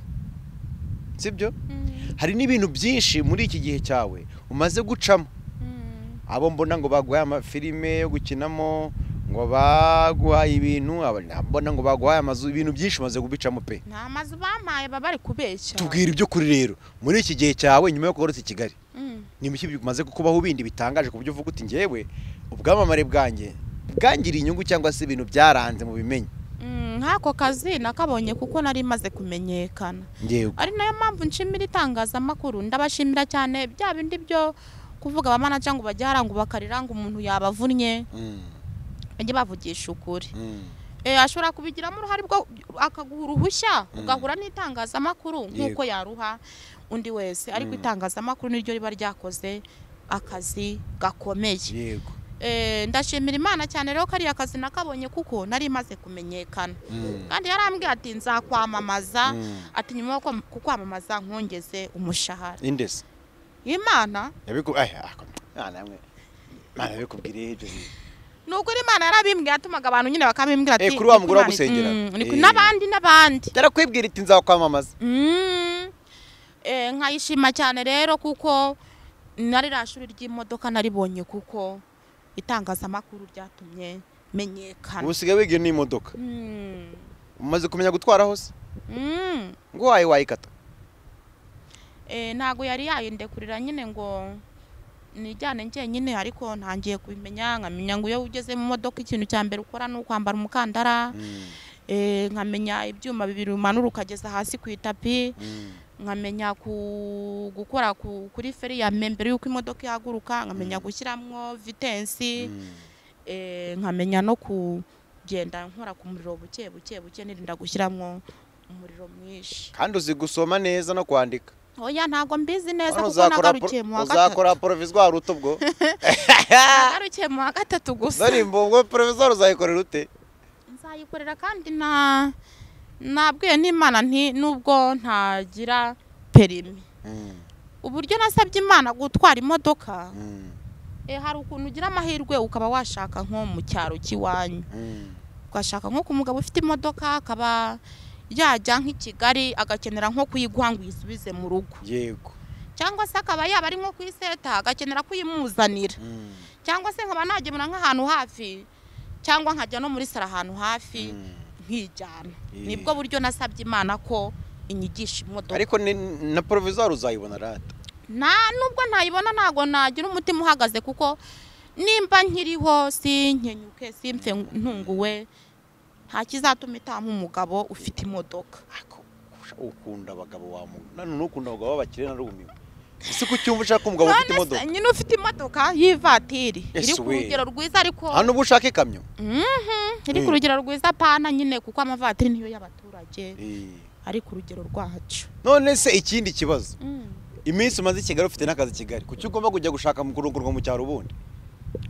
sibyo Mm, hari n'ibintu byinshi muri iki gihe cyawe umaze gucamo mm, abo mbona ngo baguhaye amafilime yo gukinamo ngo baguhaye ibintu abo mbona ngo baguhaye amazu ibintu byinshi umaze kubicamo pe nta mazu bampaye baba bari kubeshya tubwira ibyo kuri rero muri iki gihe cyawe nyuma yo kugarutse i kigali Mm, ni ibiki bimaze kukubaho bindi bitangaje ku buryo uvuga uti ngewe ubwamamare bwanjye bwangiriye inyungu cyangwa se ibintu byaranze mu bimenyi mm, nk'ako kazi nakabonye kuko nari maze kumenyekana ngewe ari nayo mpamvu nshimira itangazamakuru ndabashimira cyane bya bindi byo kuvuga abamanaja ngo bajye haranga bakarira ngo umuntu yabavunnye Mm, bajye bavugisha ukuri mm. Eh, ashobora kubigiramo uruhare bwo akaguha uruhushya Mm. ugahura n'itangazamakuru nk'uko yaruha undi wese ariko Mm. itangazamakuru niryo riba ryakoze akazi gakomeye yego Eh, ndashimira imana cyane rero kariya kazi nakabonye kuko nari maze kumenyekana Mm, kandi yarambwiye ati nzakwamamaza mm. ati nyuma yo kwam- kukwamamaza nkongeze umushahara indese imana yabiku aya ako- mwana we. Mwana yabikubwiriye ibyo bintu. ni ukuri imana yarabimbwiye yatumaga abantu nyine bakabimbwira ati Eh, kuri wa "Niko mugore Imana- wagusengera." Mm, niko- Eh. n'abandi n'abandi yarakwibwira iti nzakwamamaza Mm. Eh, nkayishima cyane rero kuko nari rya shuri ry'imodoka naribonye kuko itangazamakuru ryatumye menyekana ubu usigaye wigiye n'imodoka Mm. umaze kumenya gutwara hose Mm. ngo waye wayikata Eh, ntago yari yayindekurira nyine ngo nijyane njyenyine ariko ntangiye kubimenya nkamenya ngo iyo ugeze mu modoka ikintu cya mbere ukora ni ukwambara umukandara eh, nkamenya ibyuma bibiri umanura ukageza hasi ku itapi nkamenya ku- gukora ku- kuri feri ya mbere mbere y'uko imodoka ihaguruka nkamenya gushyiramo vitensi eh, nkamenya no kugenda nkora ku muriro buke buke buke nirinda gushyiramo umuriro mwinshi kandi uzi gusoma neza no kwandika oya ntabwo mbizi neza kuko Hano uzakora nagarukiye mu pro- wa gatatu uzakora poroviswari uta ubwo nagarukiye mu wa gatatu gusa none mbongo poroviswari uzayikorera ute nzayikorera kandi na nabwiye n'imana nti nubwo ntagira perimi uburyo nasabye imana gutwara imodoka eh, hari ukuntu ugira amahirwe ukaba washaka nko mu cyaro cy'iwanyu ugashaka nko ku mugabo ufite imodoka akaba yajya nk'i kigali agakenera nko kuyiguha ngo uyisubize mu rugo yego cyangwa se akaba yaba ari nko kuyiseta agakenera kuyimuzanira cyangwa se nkaba nagemura nk'ahantu hafi cyangwa nkajya no muri sara ahantu hafi nkijyana Yeah. nibwo buryo nasabye imana ko inyigisha imodoka ariko ni- na poroviswari uzayibona rata nta nubwo ntayibona ntabwo nagira umutima uhagaze kuko nimba nkiriho sinkenyuke simpfe ntunguwe nta kizatuma itama umugabo ufite imodoka Ako, usha- ukunda abagabo wa mu none nukunda abagabo b'abakire narumiwe ese ko ucyumva ushaka umugabo ufite None se imodoka nyine ufite imodoka y'ivatiri Ese iri ku we. rugero rwiza ariko hano ubu ushaka ikamyo Mhm, iri ku Mm. rugero rwiza pana nyine kuko amavatiri niyo y'abaturage Eh. ari ku rugero rwacu none se ikindi kibazo Mm. iminsi umaze i kigali ufite n'akazi i kigali kuki ugomba kujya gushaka mu kurungurwa mu cyaro ubundi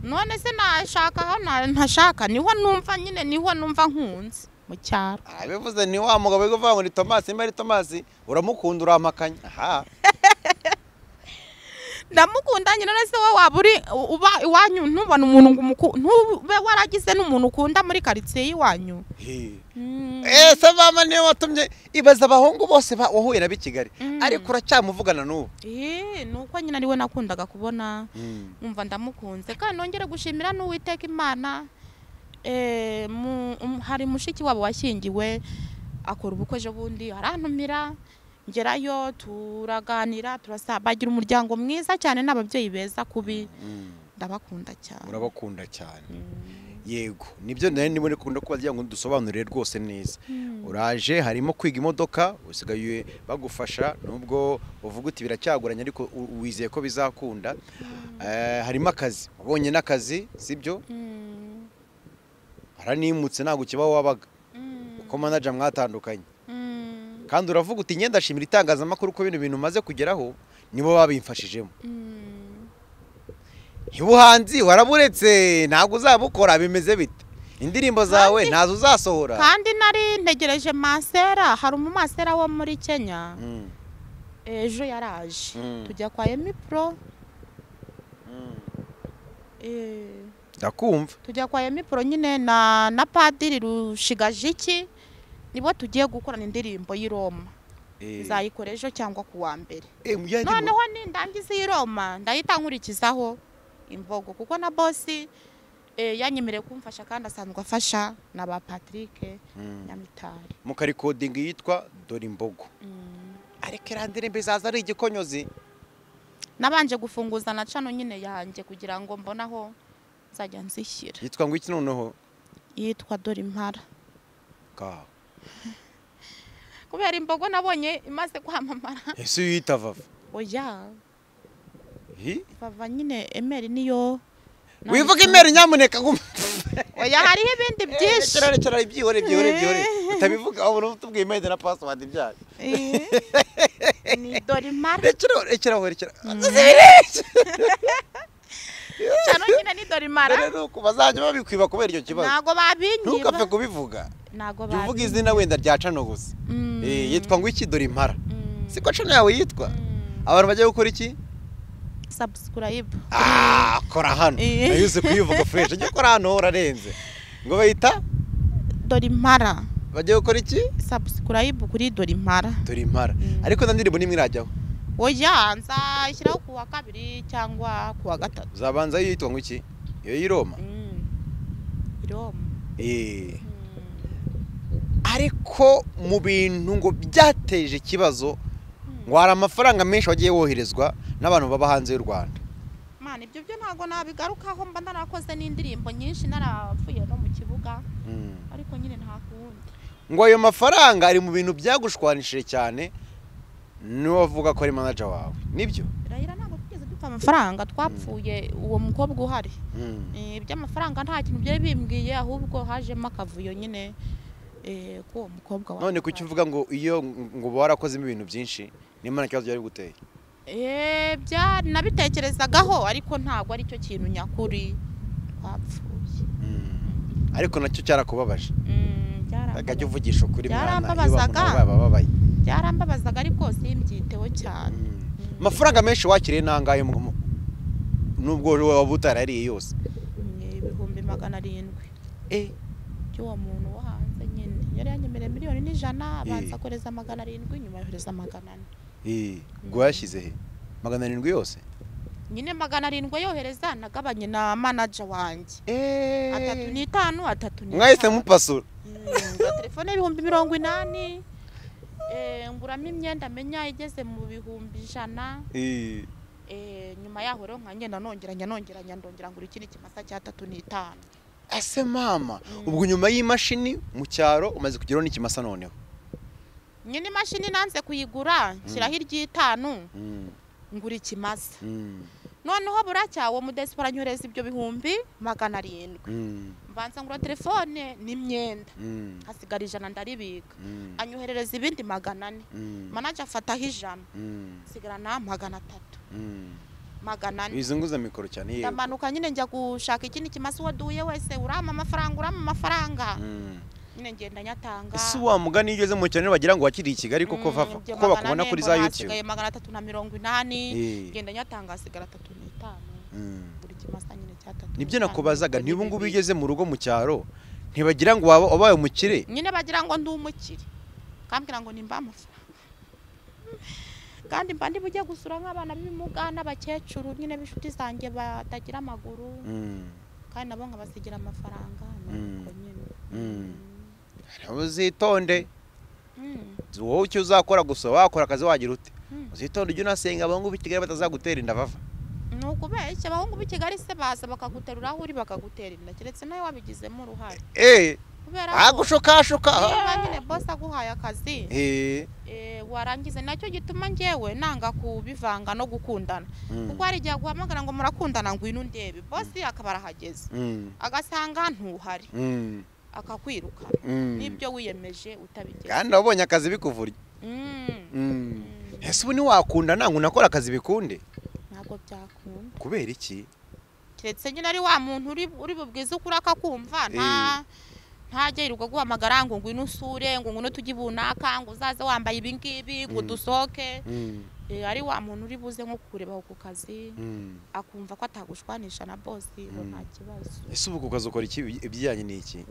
none se nashaka aho na- ntashaka niho numva nyine niho numva nkunze mu cyaro abivuze ni wa mugabo uri kuvuga ngo ni tomasi niba ari tomasi uramukunda uramakanya aha ndamukunda nyine none se wowe waba uri uba iwanyu ntubone umuntu ngo umuku- ntube waragize n'umuntu ukunda muri karitsiye y'iwanyu He. Mm. ese mama niyo watumye ibaza abahungu bose ba- wahuye nabo i kigali Mm. ariko uracyamuvugana n'ubu Eh, ni uko nyine ariwe nakundaga kubona umva ndamukunze kandi nongere gushimira n'uwiteka imana eh, mu- um- hari mushiki wabo washyingiwe akora ubukwe ejo bundi arantumira ngerayo turaganira turasa bagira umuryango mwiza cyane n'ababyeyi beza kubi ndabakunda cyane urabakunda cyane yego nibyo nari ndimo ndikunda kubagira ngo dusobanurire rwose neza uraje harimo kwiga imodoka usigaye bagufasha nubwo uvuga uti biracyagoranye ariko u- wizeye ko bizakunda Eh, harimo akazi wabonye n'akazi sibyo Mm. haranimutse ntabwo kiba wabaga Mm. uko manaja mwatandukanye Mm. kandi uravuga uti ngenda shimira itangazamakuru ko bino bintu umaze kugeraho nibo babimfashijemo Mm. ubuhanzi waraburetse ntabwo uzabukora bimeze bite indirimbo zawe ntazo uzasohora kandi nari ntegereje masera hari umumasera wo muri kenya Mm, ejo yaraje Mm. tujya kwa emi pro mm. eh, ndakumva tujya kwa emi pro nyine na na padiri rushigajiki nibo tugiye gukorana indirimbo y'i roma Eh, nzayikora ejo cyangwa ku wa mbere eh, mujyanye mu- noneho nindangiza iyi roma ndahita nkurikizaho imbogo kuko na bosi eh, yanyemereye kumfasha kandi asanzwe afasha na ba patrick Mm. nyamitari mukarikodinga yitwa dore imbogo Mm. ariko irandirimbo izaza ari igikonyozi nabanje gufunguza na cano nyine yanjye kugira ngo mbone aho nzajya nzishyira yitwa ngo iki noneho yitwa dore impara Ka. kubera imbogo nabonye imaze kwamamara ese uyita vava oya Hi? vava nyine emeri niyo wivuga imeri nyamuneka guma oya hariho ibindi byinshi rekera rekera ibyihore ibyihore ibyihore utabivuga wabona utubwiye imeri na pasiwadi byayo Eh, ni dore impara rekera rekera aho, rekera cano nyine ni dore dore impara ni uku bazajya babikwiba kubera icyo kibazo ntago ntugapfe babinyiba kubivuga ntago jya uvuga babinyiba izina wenda rya cano gusa Mm, Eh, yitwa ngo iki dore impara mm, siko cano yawe yitwa mm. abantu bajya gukora iki subscribe Ah, kora hano Eh. nayo uzi kuyivuga fureshi njye kora hano urarenze ngo bayita dore impara bajya gukora iki subscribe kuri dore impara dore impara Mm. ariko nta ndirimbo n'imwe irajyaho oya nzashyiraho ku wa kabiri cyangwa ku wa gatatu uzabanza yitwa ngo iki iyo y'i Roma i roma Eh, ariko mu bintu ngo byateje ikibazo ngo hari amafaranga menshi wagiye woherezwa n'abantu baba hanze y'u rwanda mwana ibyo byo ntabwo nabigarukaho mba narakoze n'indirimbo nyinshi narapfuye no mu kibuga Mm. ariko nyine nta kuwundi ngo ayo mafaranga ari mu bintu byagushwanishije cyane niwe wavuga ko ari manaja wawe nibyo irahira ntabwo tugeze dupfa amafaranga twapfuye uwo mukobwa uhari Mm. Eh, iby'amafaranga nta kintu byari bimbwiye ahubwo hajemo akavuyo nyine eh, k'uwo mukobwa wa none kuki uvuga ngo iyo ngo uba warakozemo ibintu byinshi nimana ikibazo byari biguteye Eh, bya- nabitekerezagaho ariko ntabwo ari cyo kintu nyakuri twapfuye ariko nacyo cyarakubabaje Mm, akajya byarambabaza- uvugisha ukuri mwana iyo Byarambabazaga. bamama baba babaye byarambabazaga ariko simbyiteho cyane Mm. amafaranga menshi wakiriye nangahe mu- mu- nubwo wowe waba utarariye yose Ni ibihumbi magana arindwi Eh, by'uwo muntu wo hanze nyine yari yanyemereye miliyoni n'ijana Eh. abanza kohereza magana arindwi nyuma yohereza magana ane eh, ngo yashyize he magana arindwi yose nyine magana arindwi yohereza nagabanye na manaja wanjye Eh, atatu n'itanu atatu mwahise n'itanu mupasura Mm, ngo telefone y'ibihumbi mirongo inani eh, nguramo imyenda menya igeze mu bihumbi ijana Eh, eh, nyuma yaho rero nkagenda nongeranya nongeranya ndongera ngura ikindi kimasa cy'atatu n'itanu ese mama Mm. ubwo nyuma y'imashini mu cyaro umaze kugeraho n'ikimasa noneho nyine imashini nanze kuyigura nshyiraho iry'itanu Mm, ngura ikimasa mm, noneho buracya uwo mudesipora anyohereza ibyo bihumbi magana arindwi mm, mbanza ngura telefone n'imyenda mm, hasigara ijana ndaribika mm, anyoherereza ibindi magana ane mm, manaje afataho ijana mm, nsigarana magana atatu mm. magana ane wizunguza mikoro cyane yego ndamanuka nyine njya gushaka ikindi kimasa uwo duhuye wese urama amafaranga urama amafaranga Mm. nyine ngenda nyatanga ese wa mugani iyo ugeze mu cyane bagira ngo wakiriye i kigali koko Mm, vava ibyo kuko bakubona magana ane, kuri mbona za hasigaye yutube magana atatu na mirongo inani Eh. ngenda nyatanga hasigara atatu n'itanu Mm. buri kimasa nyine cyatatu nibyo n'itanu, nakubazaga ubwo niba ubu ngubu bibiri. ugeze mu rugo mu cyaro ntibagira ngo waba ubaye umukire nyine bagira ngo ndi umukire kambwira ngo nimba amafaranga kandi mba ndi bujye gusura nk'abana b'ibimuga n'abakecuru nyine b'inshuti zanjye batagira amaguru Mm. kandi nabo nkabasigira amafaranga nuko nyine Mm. uzitonde Mm. wowe icyo uzakora gusa wakora akazi wagira ute Mm. uzitonde ujye unasenga abahungu b'i kigali batazagutera inda vava ni ukubeshya abahungu b'i kigali se baza bakaguterura aho uri bakagutera inda keretse nawe wabigizemo uruhare eee kubera ko agushokashoka niba nyine bose aguhaye akazi eee eh, warangiza nacyo gituma njyewe nanga kubivanga no gukundana kuko hari igihe aguhamagara ngo murakundana ngwino undebe bose akaba arahageze agasanga ntuhari akakwirukana n'ibyo wiyemeje utabigeze kandi wabonye akazi bikuvurye Mm. Mm. Mm. ese ubu ntiwakunda ntabwo unakora akazi bikunde ntabwo byakunda kubera iki keretse nyine ari wa muntu uri uri bubwize ukuri akakumva nta ntagerirwa guhamagara ngo ngwino usure ngo ngwino tujye ibunaka ngo uzaze wambaye ibi ngibi ngo Mm. dusohoke Mm. Eh, ari wa muntu uri buze nko kurebaho ku kazi Mm. akumva ko atagushwanisha na bosi ngo Mm. nta kibazo ese ubu ku kazi ukora iki ibijyanye n'iki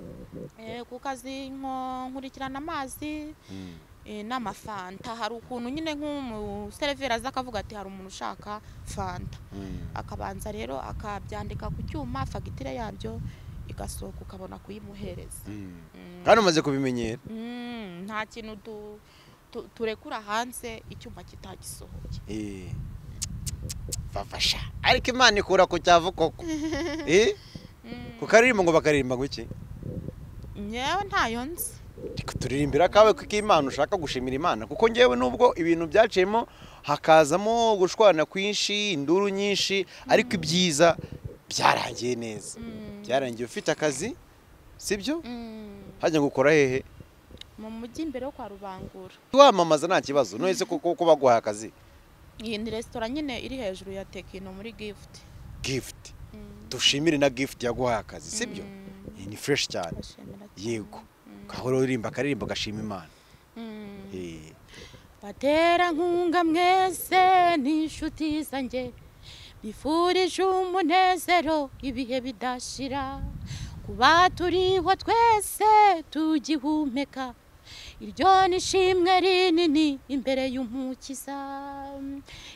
Eh, ku kazi nko nkurikirana amazi Mm. eh, n'amafanta hari ukuntu nyine nk'umuseriveri aza akavuga ati hari umuntu ushaka fanta Mm. akabanza rero akabyandika ku cyuma fagitire yabyo igasohoka ukabona kuyimuhereza Mm. Mm. kandi umaze kubimenyera Mm, nta kintu tu- tu- turekura hanze icyuma kitagisohoye Eh. vavasha ariko imana ikura ku cyavu koko Eh? Mm. ku karirimbo ngo bakaririmba guki nyewe ntayo nzi Reka turirimbira akawe kuko imana ushaka gushimira imana kuko ngewe nubwo ibintu byaciyemo hakazamo gushwana kwinshi induru nyinshi ariko ibyiza byarangiye neza Mm. byarangiye ufite akazi sibyo Mm. hajya ngo ukora hehe mu mujyi imbere yo kwa rubangura wamamaza nta kibazo none se kuko kuba guhaye akazi iyi ni resitora nyine iri hejuru ya tekino muri gifuti gifuti Mm. dushimire na gifuti yaguhaye akazi sibyo Mm. Iyi ni fureshi cyane Ndashimira cyane. yego Mm. ukahora uririmba akaririmbo gashima imana Mm. Eh. baterankunga mwese n'inshuti zanjye bifurije umunezero ibihe bidashira kuba turiho twese tugihumeka iryo ni ishimwe rinini imbere y'umukiza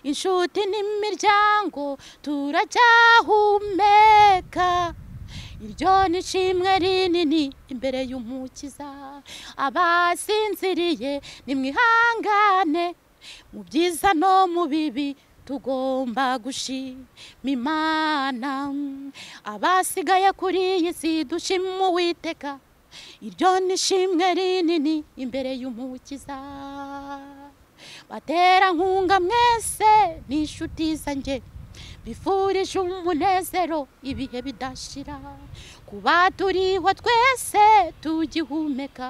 inshuti n'imiryango turacyahumeka iryo ni ishimwe rinini imbere y'umukiza abasinziriye nimwihangane mu byiza no mu bibi tugomba gushima imana abasigaye kuri iyi si dushima uwiteka iryo ni ishimwe rinini imbere y'umukiza baterankunga mwese n'inshuti zanjye bifurije umunezero ibihe bidashira kuba turiho twese tugihumeka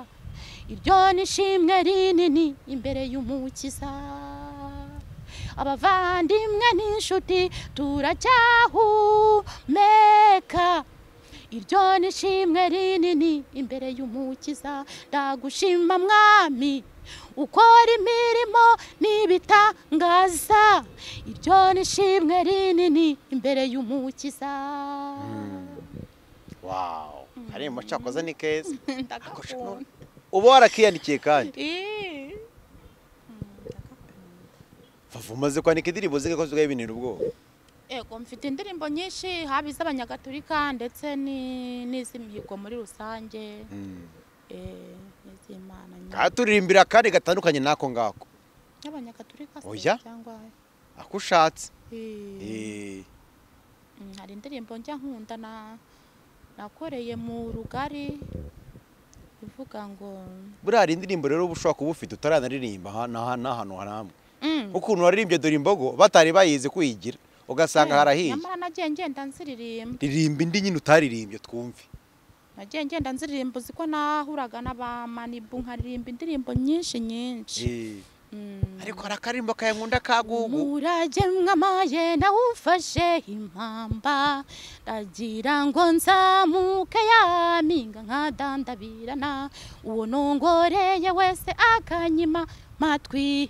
iryo ni ishimwe rinini imbere y'umukiza abavandimwe n'inshuti turacyahumeka iryo ni ishimwe rinini imbere y'umukiza ndagushima mwami ukora imirimo n'ibitangaza iryo ni ishimwe rinini imbere y'umukiza wawu karirimbo cyakoze ni keza ndagakunda uba warakiyandikiye kandi Ih. vava umaze kwandika indirimbo zigakoze ugahibinira ubwoba Ego mfite indirimbo nyinshi haba iz'abanyagatulika ndetse ni- n'iz'imihigo muri rusange Mm. eh, n'iz'imana nyine. katuririmbira akandi gatandukanye n'ako ngako y'abanyagatulika se Oya. cyangwa ako ushatse Eh, Eh, mm, hari indirimbo njya nkunda na nakoreye mu rugari ivuga ngo buriya hari indirimbo rero uba ushobora kuba ufite utaranaririmba aha n'aha n'ahantu haramwe Mm, ukuntu waririmbye dore imbogo batari bayizi kuyigira ugasanga eh, harahiye nyamara nagiye ngenda nziririmba ririmba indi nyine utaririmbye twumve nagiye ngenda nziririmba uziko nahuraga n'abamanibu nkaririmba indirimbo nyinshi nyinshi Eh, Mm. ariko hari akarimbo kayankunda ka gugu umurage mwamaye nawufashe impamba ndagira ngo nzamuke yaminga nkadandabirana uwo nongoreye wese akanyima matwi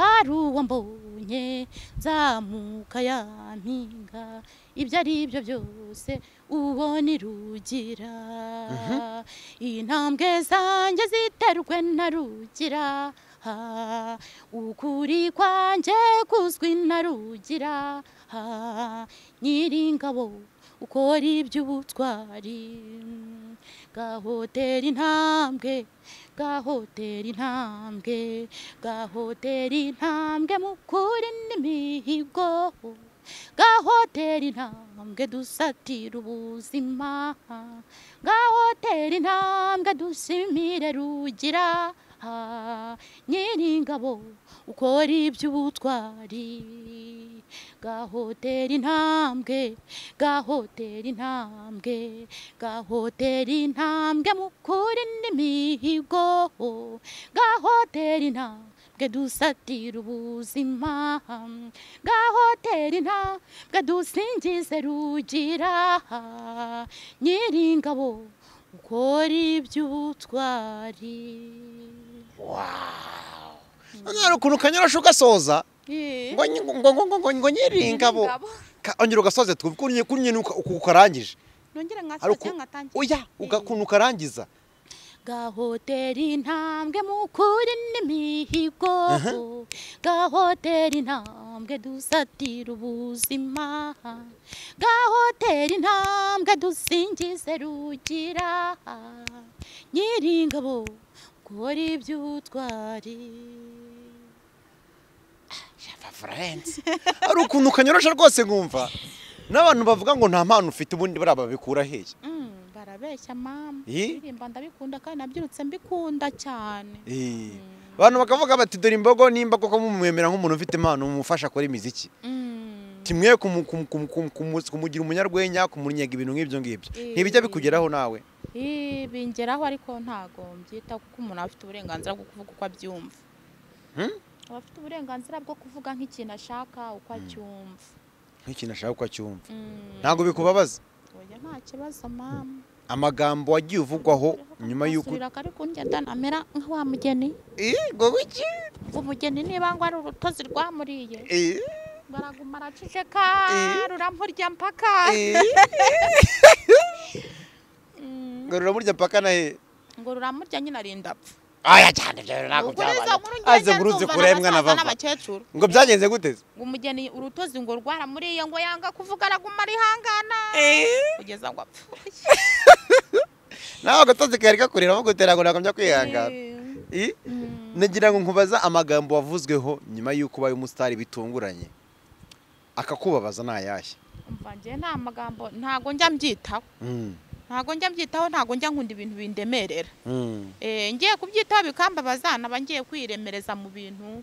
hari uwo mbonye nzamuka yampinga ibyo ari byo byose uwo ni rugira intambwe zanjye ziterwe na rugira ha ukuri kwanjye kuzwi na rugira ha nyiringabo ukora iby'ubutwari gahotera intambwe gahotera intambwe gahotera intambwe mu kuri n'imihigo gahotera intambwe dusatira ubuzima gahotera intambwe dushimire rugira aha nyiringabo ukora iby'ubutwari gahotera intambwe gahotera intambwe gahotera intambwe mu kuri n'imihigo gahotera intambwe dusatira ubuzima gahotera intambwe dusingize rugira nyiringabo ukora iby'ubutwari nyine ukuntu ukanyurasha ugasoza ngo nyi- ngo ngo ngo ngo ngo nyiringabo Ka- ongera ugasoze twumve ukuntu nyine- ukuntu nyine uka- uku- ukarangije nongere hari nkasoza uku cyangwa nkatangira oya ukuntu ukarangiza gahotera intambwe mu kuri n'imihigo gahotera intambwe dusatira ubuzima gahotera intambwe dusingize rugira nyiringabo ukora iby'ubutwari hari ukuntu ukanyurasha rwose nkumva n'abantu bavuga ngo nta mpano ufite ubundi buriya babikura hehe Mm, barabeshya mama Ih. ndirimba ndabikunda kandi nabyirutse mbikunda cyane Eh, abantu bakavuga bati dore imbogo nimba koko mumwemera nk'umuntu ufite impano mumufasha akora imiziki Mm. kimwe kumu- kumu- kumu- kumu- kumu- kumugira umunyarwenya kumurinyaga ibintu nk'ibyo ngibyo Eh. ntibijya bikugeraho nawe Ih, bingeraho ariko ntago mbyitaho kuko umuntu aba afite uburenganzira bwo kuvuga uko abyumva Hmm? aba afite uburenganzira bwo kuvuga nk'ikintu ashaka uko acyumva nk'ikintu ashaka uko acyumva Mm. ntabwo bikubabaza Oya, nta kibazo mama amagambo wagiye uvugwaho nyuma y'uko Asubira kare kundya ndanamera nka wa mugeni ngo wiki ngo umugeni niba ngo ari urutozi rwamuriye Eh, baraguma araceceka rurampurya mpaka eh. Mm. ngo ruramurya mpaka na he ngo ruramurya nyine arinda apfa aya cyane ibyo rero ntabwo Ukuri izo nkuru byabaye ngenda aze nguruze ndumva kurembwa na n'abasaza vava n'abakecuru ngo byagenze gute se? ngo umugeni urutozi ngo rwaramuriye ngo yanga kuvuga araguma arihangana kugeza ngo apfuye nawe agatozi kari kakurira bagutera ngo ntabwo njya kwihangana Eh, Eh? mm, nagira ngo nkubaza amagambo wavuzweho nyuma y'uko ubaye umusitari bitunguranye akakubabaza ni ayahe umva njye nta magambo ntago njya mbyitaho Mm, ntago njya mbyitaho ntago njya nkunda ibintu bindemerera mm, Eh, ngiye kubyitaho bikambabaza naba ngiye kwiremereza mu bintu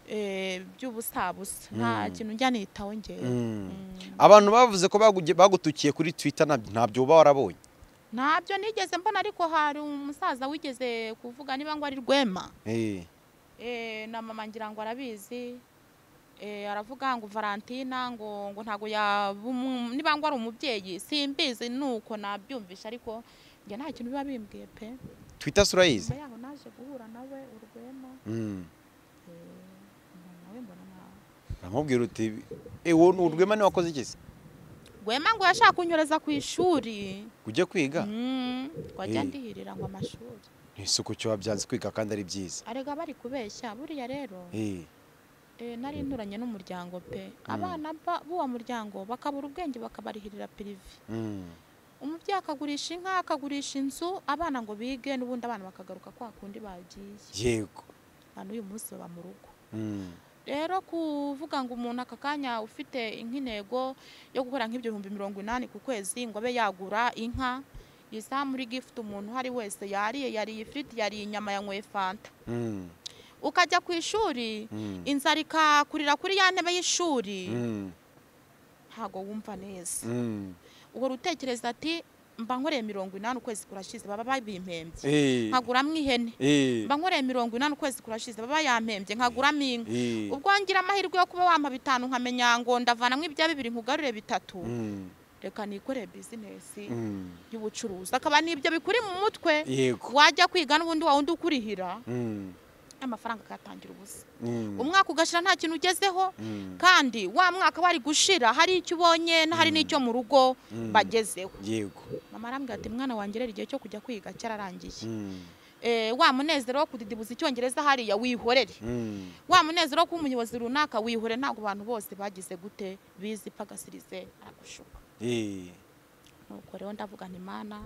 eh, by'ubusabusa nta Mm. kintu njya nitaho ngewe mm. Mm. abantu bavuze ko baguge- bagutukiye kuri twitter ntabyo- ntabyo uba warabonye ntabyo nigeze mbona ariko hari umusaza wigeze kuvuga niba ngo ari rwema Eh, Eh, na mama ngira ngo arabizi Eh, aravuga ngo valentina ngo ngo ntabwo yaba umu- niba ngo ari umubyeyi simbizi ni uko nabyumvisha ariko njye nta kintu biba bimbwiye pe twitter si urayizi nyuma yaho naje guhura nawe urwema Mm. mbona nawe mbona nawe uramubwira uti ewo ni urwema niwe wakoze iki se rwema ngo yashaka kunyoreza ku ishuri ujye kwiga Mm, ngo ajya Eh. ndihirira ngo amashuri ni isuku cyo wabyanze kwiga kandi ari byiza arega bari kubeshya buriya rero Eh, Eh, nari nturanye n'umuryango pe Mm. abana ba- b'uwo muryango bakabura ubwenge bakabarihirira pirive mm. umubyeyi akagurisha inka akagurisha inzu abana ngo bige n'ubundi abana bakagaruka kwa kundi bagiye yego na n'uyu munsi baba mu rugo Mm. rero kuvuga ngo umuntu aka kanya ufite nk'intego yo gukora nk'ibihumbi mirongo inani ku kwezi ngo abe yagura inka izamuri gifuti umuntu uhari wese yariye yariye ifiriti yariye inyama yanyweye fanta Mm. ukajya ku ishuri Mm. inzara ikakurira kuri ya ntebe y'ishuri Mm. ntabwo wumva neza Mm. uhora utekereza ati mba nkoreye mirongo inani ukwezi kurashize baba babimpembye Eh, nkaguramo ihene eh, mba nkoreye mirongo inani ukwezi kurashize baba yampembye nkaguramo inka eh, ubwo ngira amahirwe yo kuba wampa bitanu nkamenya ngo ndavanamo ibya bibiri nkugarure bitatu mm, reka nikoreye bizinesi mm, y'ubucuruzi akaba n'ibyo bikuri mu mutwe yego wajya kwiga n'ubundi wawundi ukurihira mm, amafaranga akayatangira ubusa mm, umwaka ugashira nta kintu ugezeho mm, kandi wa mwaka wari gushira hari icyo ubonye hari n'icyo mu rugo mm, bagezeho yego mama arambwira ati mwana wanjye rero igihe cyo kujya kwiga cyararangiye mm, Eh, wa munezero wo kudidibuza icyongereza hariya wihorere mm, wa munezero wo kuba umuyobozi runaka wihore ntabwo abantu bose bagize gute bizi pagasirize aragushuka eh, nuko rero ndavuga nti mana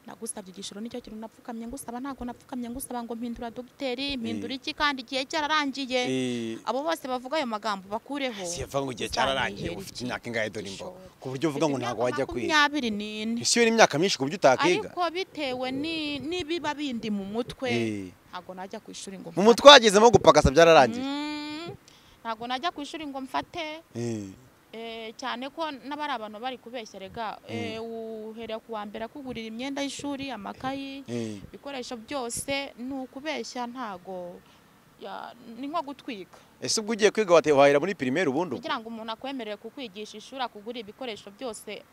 nagusabye igishoro nicyo kintu napfukamye ngusaba ntabwo napfukamye ngusaba ngo mpindura dogiteri mpindura iki kandi igihe cyararangiye eh. abo bose bavuga ayo magambo bakureho siyavuga ngo igihe cyararangiye uzabihera ufite iki? imyaka ingahe dore imboga Igishoro. ku buryo uvuga ngo Mfite ntabwo imyaka wajya kwiga makumyabiri n'ine isi yo ni imyaka myinshi ku buryo utakiga ariko bitewe ni- n'ibiba bindi mu mutwe Eh. ntabwo najya ku ishuri ngo mu mutwe wagezemo gupakasa byararangiye Mm, ntabwo najya ku ishuri ngo mfate Eh, eh, cyane ko n'abari abantu bari kubeshya rega eh, uhereye ku wa mbere akugurira imyenda y'ishuri amakayi eh, ibikoresho byose ni ukubeshya ntago ya- ni nko gutwika ese ubwo ugiye kwiga wate- wahera muri pirimeri ubundi ubwo? kugira ngo umuntu akwemerere kukwigisha ishuri akugurira ibikoresho byose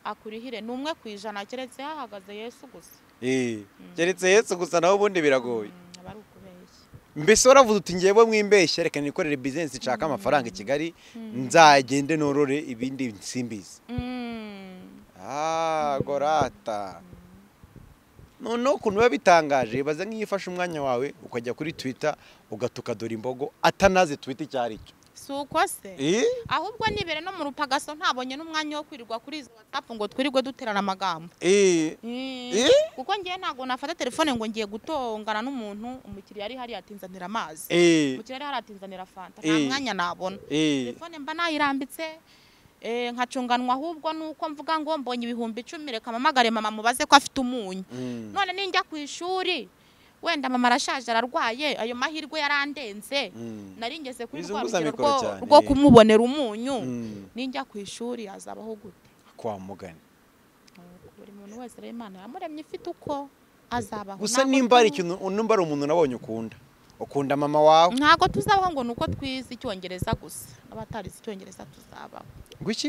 akurihire ni umwe ku ijana keretse hahagaze yesu gusa Eh, keretse yesu gusa nawe ubundi biragoye Mm, aba ari ukubeshya mbese waravuze uti ngewe mwimbeshya reka nikorere bizinesi nshaka amafaranga i kigali nzagende norore ibindi nsimbizi Mm. Ah, gorata noneho ukuntu biba bitangaje baza nk'iyo ufashe umwanya wawe ukajya kuri twita ugatuka dore imbogo atanazi twita icyo ari cyo si uko se Eh? ahubwo nibere no mu rupagaso ntabonye n'umwanya wo kwirirwa kuri izo watsapu ngo twirirwe duterana amagambo Eh, Mm. Eh? kuko ngiye ntabwo nafata telefone ngo ngiye gutongana n'umuntu umukiriya ari hariya atinzanira amazi eh, umukiriya ari hariya atinzanira fanta nta Eh. mwanya nabona eh, telefone mba nayirambitse eh, nkacunganwa ahubwo nuko mvuga ngo mbonye ibihumbi icumi reka mpamagare mama mubaze ko afite umunyu mm, none ninjya ku ishuri wenda mama arashaje ararwaye ayo mahirwe yarandenze mm, nari ngeze kuri rwa Bizunguza rugero mikoro rwo- cyane. rwo kumubonera umunyu mm, ninjya ku ishuri azabaho gute kwa mugani buri muntu wese rero imana yamuremye ifite uko azabaho gusa Ntabwo nimba ari tu- ikintu nimba ari umuntu nabonye ukunda ukunda mama wawe ntabwo tuzabaho ngo ni uko twize icyongereza gusa n'abatarize icyongereza tuzabaho gwiki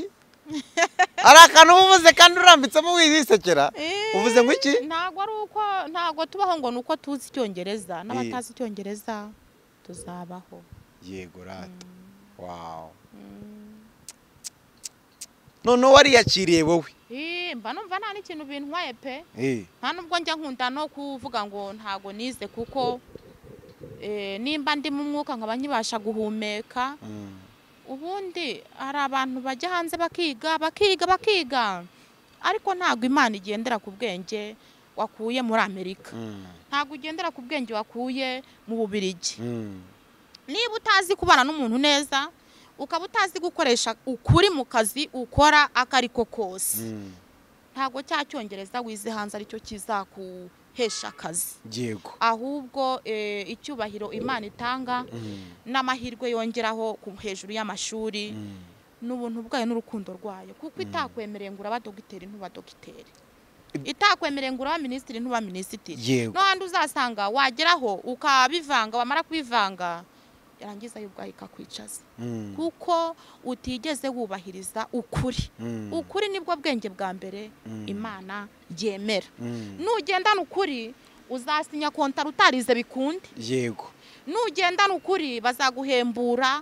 hari akantu uba uvuze kandi urambitsemo wizisekera uvuze ngo iki ntabwo ari uko ntabwo tubaho ngo ni uko tuzi icyongereza n'abatazi icyongereza tuzabaho yego rata wawu Mm. noneho wariyakiriye wowe Ih, mba numva nta n'ikintu bintwaye pe Eh, nta nubwo njya nkunda no kuvuga ngo ntago nize kuko eh, nimba ndi mu mwuka nkaba nkibasha guhumeka mm, ubundi hari abantu bajya hanze bakiga bakiga bakiga ariko ntabwo imana igendera ku bwenge wakuye muri amerika mm, ntabwo ugendera ku bwenge wakuye mu bubirigi mm, niba utazi kubana n'umuntu neza ukaba utazi gukoresha ukuri mu kazi ukora ako ariko kose mm. ntabwo cya cyongereza wize hanze aricyo kizaguhesha akazi yego ahubwo eh, icyubahiro imana itanga Mm, n'amahirwe yongeraho ku hejuru y'amashuri mm. n'ubuntu bwayo n'urukundo rwayo kuko itakwemereye ngo uraba dogiteri ntuba dogiteri itakwemereye ngo uraba minisitiri ntuba minisitiri yego no handi uzasanga wageraho ukabivanga wamara kubivanga yarangiza yo ubwayo ikakwicaza Mm, kuko utigeze wubahiriza ukuri mm, ukuri nibwo bwenge bwa mbere Mm. imana yemera mm. nugendana ukuri uzasinya kontara utarize bikunde yego nugendana ukuri bazaguhembura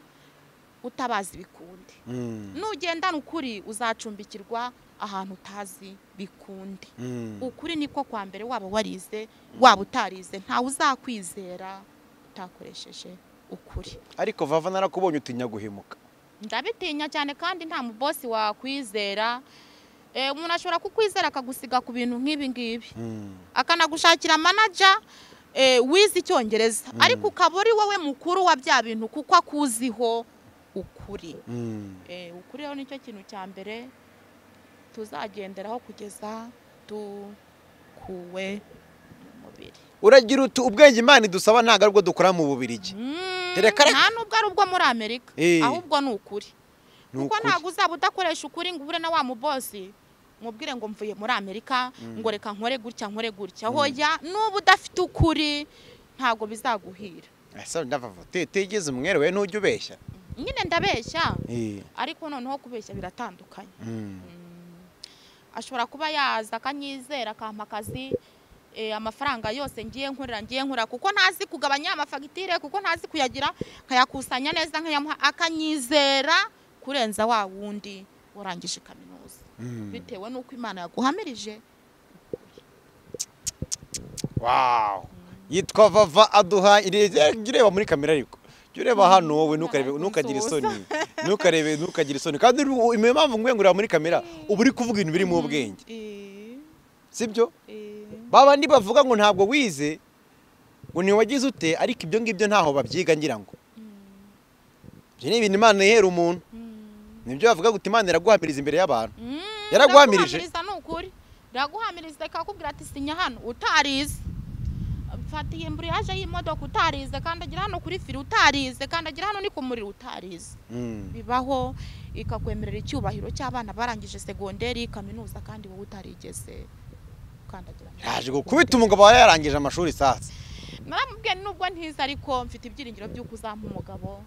utabazi ibikunde Mm, nugendana ukuri uzacumbikirwa ahantu utazi bikunde mm. ukuri niko kwa mbere waba warize waba utarize ntawe uzakwizera utakoresheje ukuri ariko vava narakubonye utinya guhemuka ndabitinya cyane kandi nta mubosi wakwizera Eh, umuntu ashobora kukwizera akagusiga ku bintu nk'ibi ngibi Mm, akanagushakira manaja eh, wize icyongereza ariko ukaba uri wowe mukuru wa bya bintu kuko akuziho ukuri mm. Eh, ukuri rero nicyo kintu cya mbere tuzagenderaho kugeza dukuwe mu mubiri uragira uti ubwenge imana idusaba ntabwo ari bwo dukora mu bubirigi Mm, Reka reka. nta nubwo ari ubwo muri amerika Eh. ahubwo ni ukuri Ni kuko ukuri. ntabwo uzaba udakoresha ukuri ngo ubure na wa mubosi mubwire ngo mvuye muri amerika ngo reka nkore gutya nkore gutya hoya n'uba udafite ukuri ntabwo bizaguhira ese ndava tegeze umwere we ntujya ubeshya nyine ndabeshya Eh. ariko noneho kubeshya biratandukanye Mm. ashobora kuba yaza akanyizera akampa akazi eh, amafaranga yose ngiye nkorera ngiye nkora kuko ntazi kugabanya amafagitire kuko ntazi kuyagira nkayakusanya neza nkayamuha akanyizera kurenza wa wundi warangije kaminuza Mm. bitewe n'uko imana yaguhamirije wow yitwa vava aduha jya ureba muri kamera ariko jya ureba hano wowe ntukarebe Ntabwo ntukagire nsoza. isoni ntukarebe ntukagire isoni kandi uru- imwe mpamvu ngwengurira muri kamera uba uri kuvuga ibintu biri mu bwenge Eh, sibyo eh, babandi bavuga ngo ntabwo wize ngo ntiwagize ute ariko ibyo ngibyo ntaho babyiga ngira ngo ibyo ni ibintu imana ihera umuntu mm. nibyo bavuga ngo imana iraguhamiriza imbere y'abantu Mm, Yaraguhamirije? iraguhamiririza ni ukuri iraguhamiriza ikakubwira ati sinya hano utarize mfata iyi mbura yaje y'imodoka utarize kandagira hano kuri firi utarize kandagira hano ni ku muriro utarize Mm. bibaho ikakwemerera icyubahiro cy'abana barangije segonderi kaminuza kandi wowe utarigeze ukandagira hano. yaje gukubita umugabo wawe yarangije amashuri sasa naramubwiye nubwo ntiza ariko mfite ibyiringiro by'uko uzampa umugabo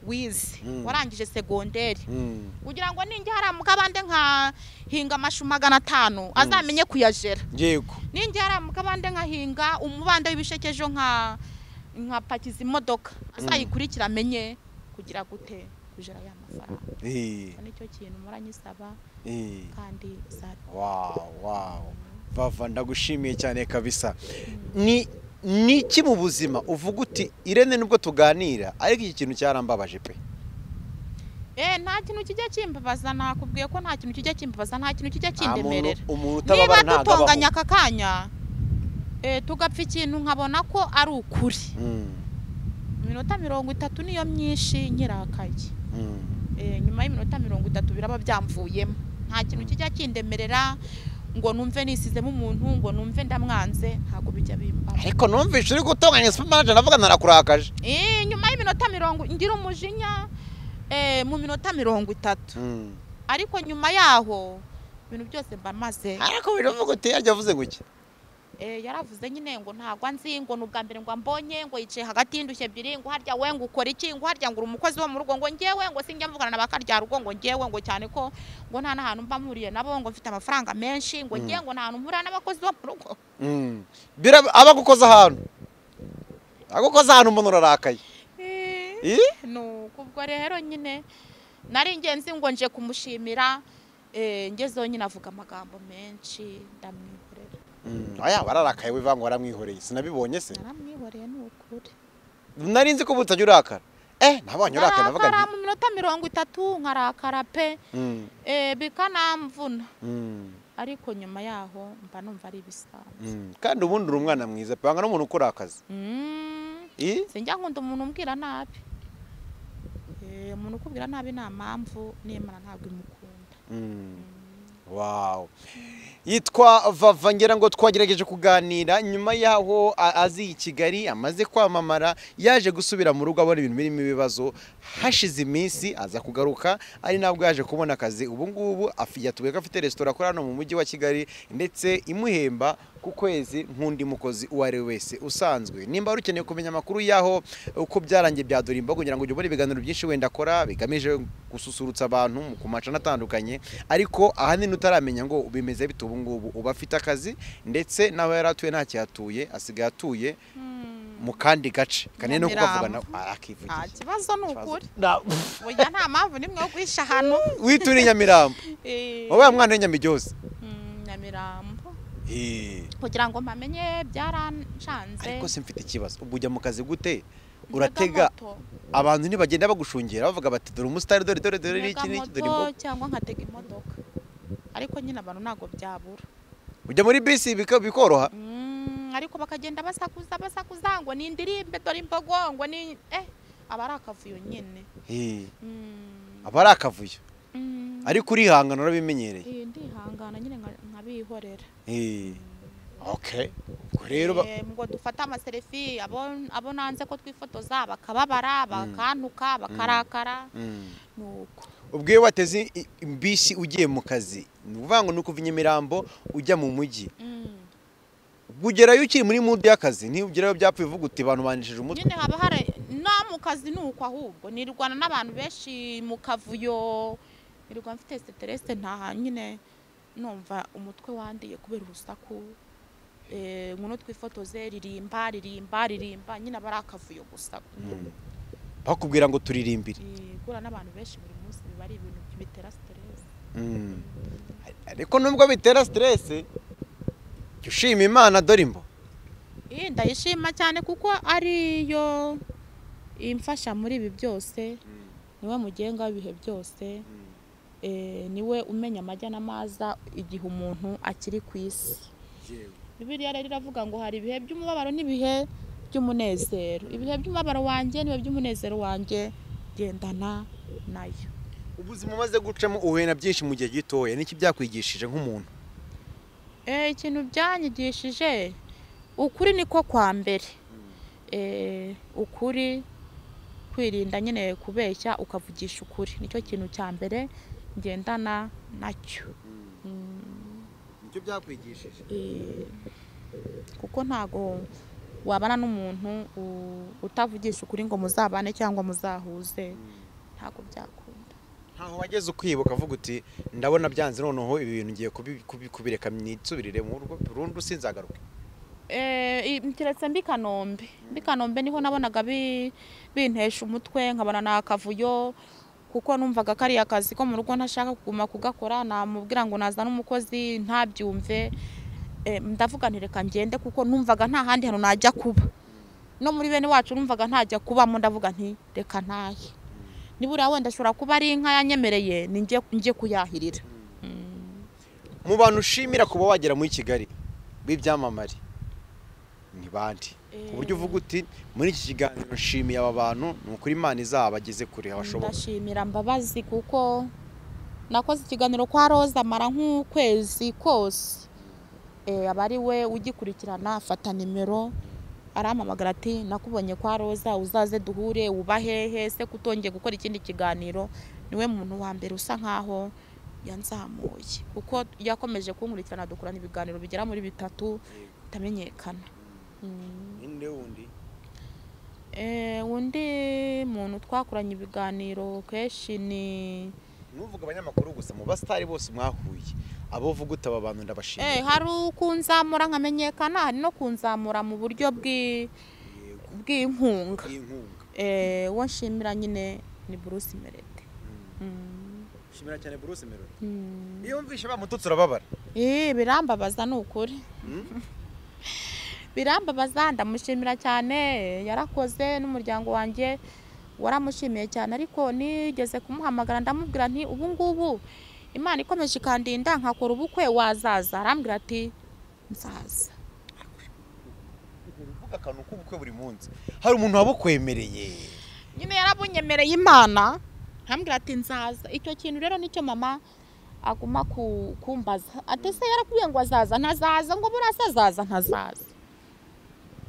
wize Mm. warangije segonderi Mm. kugira ngo ninjya haramuka abandi nkahinga amashu magana atanu azamenye kuyajera yego ninjya haramuka abandi nkahinga umubande w'ibisheke ejo nka nkapakiza imodoka azayikurikira amenye kugira gute kujera ya mafaranga Eh, nicyo kintu muranyisaba eh. kandi uzabikora Wow, wow. Vava ndagushimiye cyane kabisa. Ni ni iki mu buzima uvuga uti Irene nubwo tuganira ariko iki kintu cyarambabaje pe. eh nta kintu kijya kimbabaza nakubwiye ko nta kintu kijya kimbabaza nta kintu kijya Nta muntu kindemerera umuntu niba utababara ntabwo dutonganya abaho. aka kanya eh, tugapfa ikintu nkabona ko ari ukuri Mm, iminota mirongo itatu niyo myinshi nyirakaye mm, Eh, nyuma y'iminota mirongo itatu biraba byamvuyemo nta kintu kijya kindemerera ngo numve nisizemo umuntu ngo numve ndamwanze ntabwo bijya bimbaho Ariko numvise uri gutonganya supermarket navuga narakurakaje. Eh, nyuma y'iminota mirongo ngira umujinya eh, mu minota mirongo itatu Mm. ariko nyuma yaho ibintu byose mba maze Ariko biravuga uti yajya avuze guki. Eh, yaravuze nyine ngo ntabwo anzi ngo ni ubwa mbere ngo ambonye ngo yicaye hagati y'indushyi ebyiri ngo harya we ngo ukora iki ngo harya ngo uri umukozi wo mu rugo ngo ngewe ngo sinjya mvugana na bakarya rugo ngo ngewe ngo cyane ko ngo nta n'ahantu mba mpuriye nabo ngo mfite amafaranga menshi ngo ngewe ngo nta hantu mpurira n'abakozi bo mu rugo Mm. Biraba abagukoza ahantu. Agukoza ahantu umuntu urarakaye. Eh? nuko ubwo rero nyine nari ingenzi ngo nje kumushimira eh, ngezeho nyine avuga amagambo menshi ndamwihorera Mm. Aya bararakaye wivanga waramwihoreye. Sinabibonye se. naramwihoreye ni ukuri Nari nzi ko butajya urakara. Eh, nabonye urakara navuga nkarakara nti. mu minota mirongo itatu nkarakara pe Mm. Eh, bikanamvuna Mm. ariko nyuma yaho mba numva ari ibisanzwe Mm. kandi ubundi uri umwana mwiza pe wanga n'umuntu ukora akazi Mm, I? sinjya nkunda umuntu umbwira nabi Eh, umuntu ukubwira nabi nta mpamvu n'imana ntabwo imukunda Mm. wow yitwa vava ngira ngo twagerageje kuganira nyuma yaho a- aziye i kigali amaze kwamamara yaje gusubira mu rugo abona ibintu birimo ibibazo hashize iminsi aza kugaruka ari nabwo yaje kubona akazi ubu ngubu afi- yatubwiye ko afite resitora akora hano mu mujyi wa kigali ndetse imuhemba ku kwezi nk'undi mukozi uwo ari we wese usanzwe nimba wari ukeneye kumenya amakuru y'aho uko byarangiye bya durimba kugira ngo ujye ubona ibiganiro byinshi wenda akora bigamije gususurutsa abantu mu- ku macana atandukanye ariko ahanini utaramenya ngo bimeze bite ubu ngubu uba afite akazi ndetse nawe yari atuye ntakihatuye asigaye atuye mu kandi gace kanini no kukavuga nawe nta arakivugira kibazo ni ukuri Na- burya nta mpamvu n'imwe yo guhisha ahantu wituriye nyamirambo Eh, wowe mwana w'inyamijyoze mm, nyamirambo kugira ngo mpamenye byaranshanze ariko se mfite ikibazo ubwo ujya mu kazi gute Ntega uratega moto. abantu ntibagenda bagushungera bavuga bati dore umusitari dore dore dore Ntega n'iki n'iki dore moto imboga cyangwa nkatega imodoka ariko nyine abantu ntabwo byabura ujya muri bisi bika- bikoroha Mm, ariko bakagenda basakuza basakuza ngo nindirimbe dore imbogo ngo ni eh aba ari akavuyo nyine Eh, Mm, aba ari akavuyo mm, ariko urihangana urabimenyereye eh, ndihangana nyine nka- nkabihorera Eh, okay ubwo rero ba- Eh, ngo dufate amaserefi abo abo nanze ko twifotoza bakababara bakantuka bakarakara Mm. nuko ubwo iyo wateze i- imbisi ugiye mu kazi ni ukuvuga ngo ni ukuva i nyamirambo ujya mu mujyi ubwo ugerayo ukiri muri mudu y'akazi ntugerayo byapfuye uvuga uti bantubanishije umutwe nyine haba hari no mu kazi ni uko ahubwo nirwana n'abantu benshi mu kavuyo nirwa mfite siterese ntaha nyine numva umutwe wandiye kubera urusaku Eh, nkuno twifotoze ririmba ririmba ririmba nyine aba ari akavuyo gusa bakubwira ngo turirimbire Eh, guhura n'abantu benshi buri munsi biba ari ibintu bitera siterese Mm. ariko nubwo bitera siterese jya ushima imana dore imbo iyi ndayishima cyane kuko ariyo imfasha muri ibi byose niwe mugenga w'ibihe byose Eh, niwe umenya amajya n'amaza igihe umuntu akiri ku isi bibiliya rero iravuga ngo hari ibihe by'umubabaro n'ibihe by'umunezero ibihe by'umubabaro wanjye n'ibihe by'umunezero wanjye gendana nayo ubuzima umaze gucamo uhena byinshi mu gihe gitoya niki byakwigishije nk'umuntu Eh, ikintu byanyigishije ukuri niko kwa mbere Eh, ukuri kwirinda nyine kubeshya ukavugisha ukuri nicyo kintu cya mbere ngendana nacyo Mm, nicyo byakwigishije eh, kuko ntago wabana n'umuntu u- utavugisha ukuri ngo muzabane cyangwa muzahuze ntabwo byakunda ntaho wageze ukibuka avuga uti ndabona byanze noneho ibi bintu ngiye kubi- kubi- kubireka nitsubirire mu rugo burundu sinzagaruke Eh, i- keretse mbi kanombe mbi kanombe niho nabonaga bi- bintesha umutwe nkabona ni akavuyo kuko numvaga kariya kazi ko mu rugo ntashaka kuguma kugakora namubwira ngo nazana umukozi ntabyumve Eh, ndavuga nti reka ngende kuko numvaga nta handi hantu najya kuba no muri bene wacu numvaga ntajya kubamo ndavuga nti reka ntahe nibura wenda ashobora kuba ari inka yanyemereye ni njye- njye kuyahirira Mm. mu bantu ushimira kuba wagera muri kigali b'ibyamamare ni bandi ku buryo uvuga uti muri iki kiganiro nshimiye aba bantu ni ukuri imana izabageze kure habashoboka ndashimira mbabazi kuko nakoze ikiganiro kwa roza mara nk'ukwezi kose Eh, aba ari we ugikurikirana afata nimero arampamagara ati nakubonye kwa roza uzaze duhure uba hehe se kutongeye gukora ikindi kiganiro niwe muntu wa mbere usa nkaho yanzamuye kuko yakomeje kunkurikirana dukorana ibiganiro bigera muri bitatu bitamenyekana Mm. ninde wundi Eh, undi muntu twakoranye ibiganiro kenshi ni ntuvuga abanyamakuru gusa mu basitari bose mwahuye abo uvuga uti aba bantu eh, ndabashimira hari ukunzamura nkamenyekana hari no kunzamura mu buryo bw'i- Yego, bw'inkunga bw'inkunga Eh, uwo nshimira nyine ni Bruce Melody Mm. Mm, nshimira cyane buruse merori mm. iyo wumvishe bamututse urababara Eh, birambabaza ni ukuri birambabaza ndamushimira cyane yarakoze n'umuryango wanjye waramushimiye cyane ariko nigeze kumuhamagara ndamubwira nti ubu ngubu imana ikomeje ikandinda nkakora ubukwe wazaza arambwira ati nzaza uvuga akantu k'ubukwe buri munsi hari umuntu wabukwemereye nyine yarabunyemereye imana arambwira ati nzaza icyo kintu rero nicyo mama aguma ku- kumbaza ati se yarakubwiye ngo azaza ntazaza ngo buriya se azaza ntazaza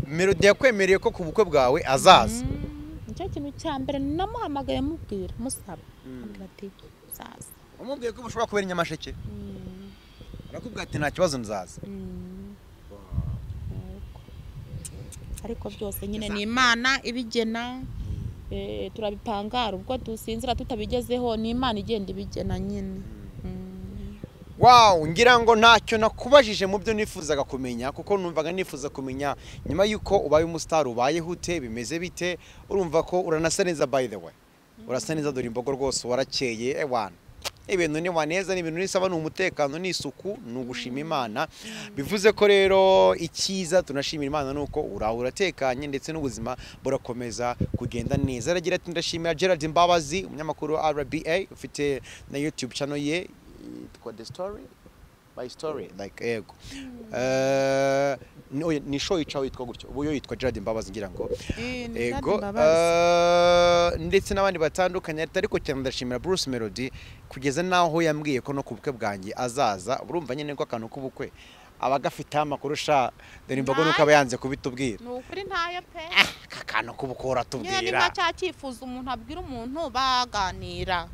melodi yakwemereye ko ku bukwe bwawe azaza Mm, nicyo kintu cya mbere namuhamagaye mubwira musaba Mm. arambwira ati nzaza umubwiye ko bushobora kubera inyamasheke Mm, arakubwira ati nta kibazo nzaza mm. Yego. ariko byose nyine ni imana ibigena eh, turabipangara ubwo dusinzira tutabigezeho ni imana igenda ibigena nyine Mm. wawu ngira ngo ntacyo nakubajije mu byo nifuzaga kumenya kuko numvaga nifuza kumenya nyuma y'uko ubaye umusitari ubayeho ute bimeze bite urumva ko uranasa neza by the way urasa neza dore imbogo rwose warakeye ewana ibintu ni waneza ni ibintu nisaba ni umutekano ni isuku ni ugushima imana bivuze ko rero icyiza tunashimira imana ni uko uraho uratekanye ndetse n'ubuzima burakomeza kugenda neza aragira ati ndashimira gerard mbabazi umunyamakuru wa rba ufite na youtube channel ye yitwa the story by story like ego Eh, ni- oya, ni show yicaho yitwa gutyo ubu yo yitwa gerard mbabazi ngira ngo Eh, ni ego Dady Mbabazi. eh, ndetse n'abandi batandukanye ariko cyane ndashimira Bruce Melody kugeza n'aho yambwiye ko no ku bukwe bwanjye azaza urumva nyine ko akantu k'ubukwe aba agafiteho amakuru sha dore imbogo nuko aba yanze kubitubwira ni ukuri ntayo pe aka kantu k'ubukwe nyine niba uratubwira cya cyifuzo umuntu abwira umuntu baganira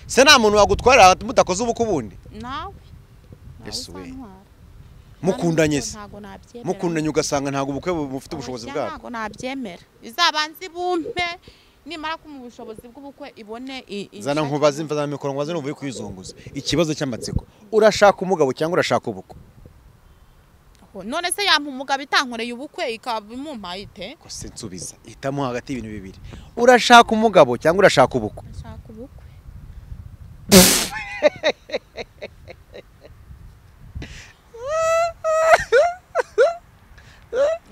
se nta muntu wagutwarira mudakoze ubukwe ubundi nawe nawe Yesu we. uzantwara mukundanye se ntabwo nabyemera mukundanye ugasanga ntabwo ubukwe bufite ubushobozi Oya, bwabwo ntabwo nabyemera izabanze ibumpe nimara ko mu bushobozi bw'ubukwe ibone i- i- zana nkubaze imva za mikoro ngo waze nuvuye kwizunguza ikibazo cy'amatsiko urashaka umugabo cyangwa urashaka ubukwe none se yampa umugabo itankoreye ubukwe ikaba imumpaye ite Ko se nsubiza hitamo hagati y'ibintu bibiri urashaka umugabo cyangwa urashaka ubukwe ndashaka ubukwe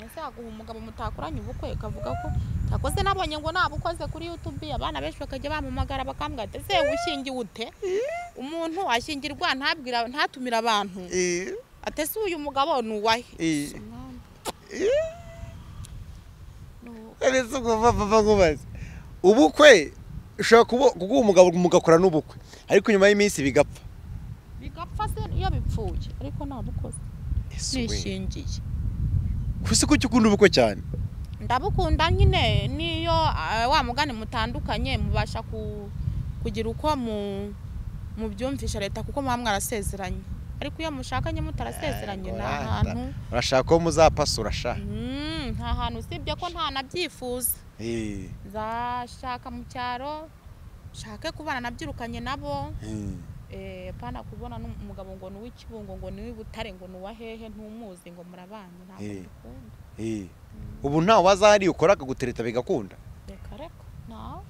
ese yaguha umugabo mutakoranye ubukwe ikavuga ko yakoze nabonye ngo nabukoze kuri yutubi abana benshi bakajya bampamagara bakambwira ati ese ushingiwe ute umuntu ashingirwa ntabwira ntatumire abantu atese uyu mugabo ni uwahe Umwami. Ni ese kuva papa nkubaze ubukwe ushobora kubu- kuguha umugabo mugakora n'ubukwe ariko nyuma y'iminsi bigapfa bigapfa se iyo bipfuye ariko nabukoze Ese we. nishingiye Ko se ko ujya ukunda ubukwe cyane ndabukunda nyine niyo ah, wa mugani mutandukanye mubasha ku- kugira uko mu- mubyumvisha leta kuko muba mwarasezeranye ariko iyo mushakanye mutarasezeranye ni Ngoranda. ahantu urashaka ko muzapasa urashaka Mm, nta hantu usibye ko nta nabyifuza Eh, nzashaka mu cyaro nshake kubana nabyirukanye nabo eh. Eh, pana kubona n'umugabo ngo ni uw'ikibungo ngo ni uw'ibutare ngo ni uwahehe ntumuzi ngo murabanye ntabwo Eh. mbikunda Eh, ubu ntawe wazahariye ukora akagutereta bigakunda reka reka nawe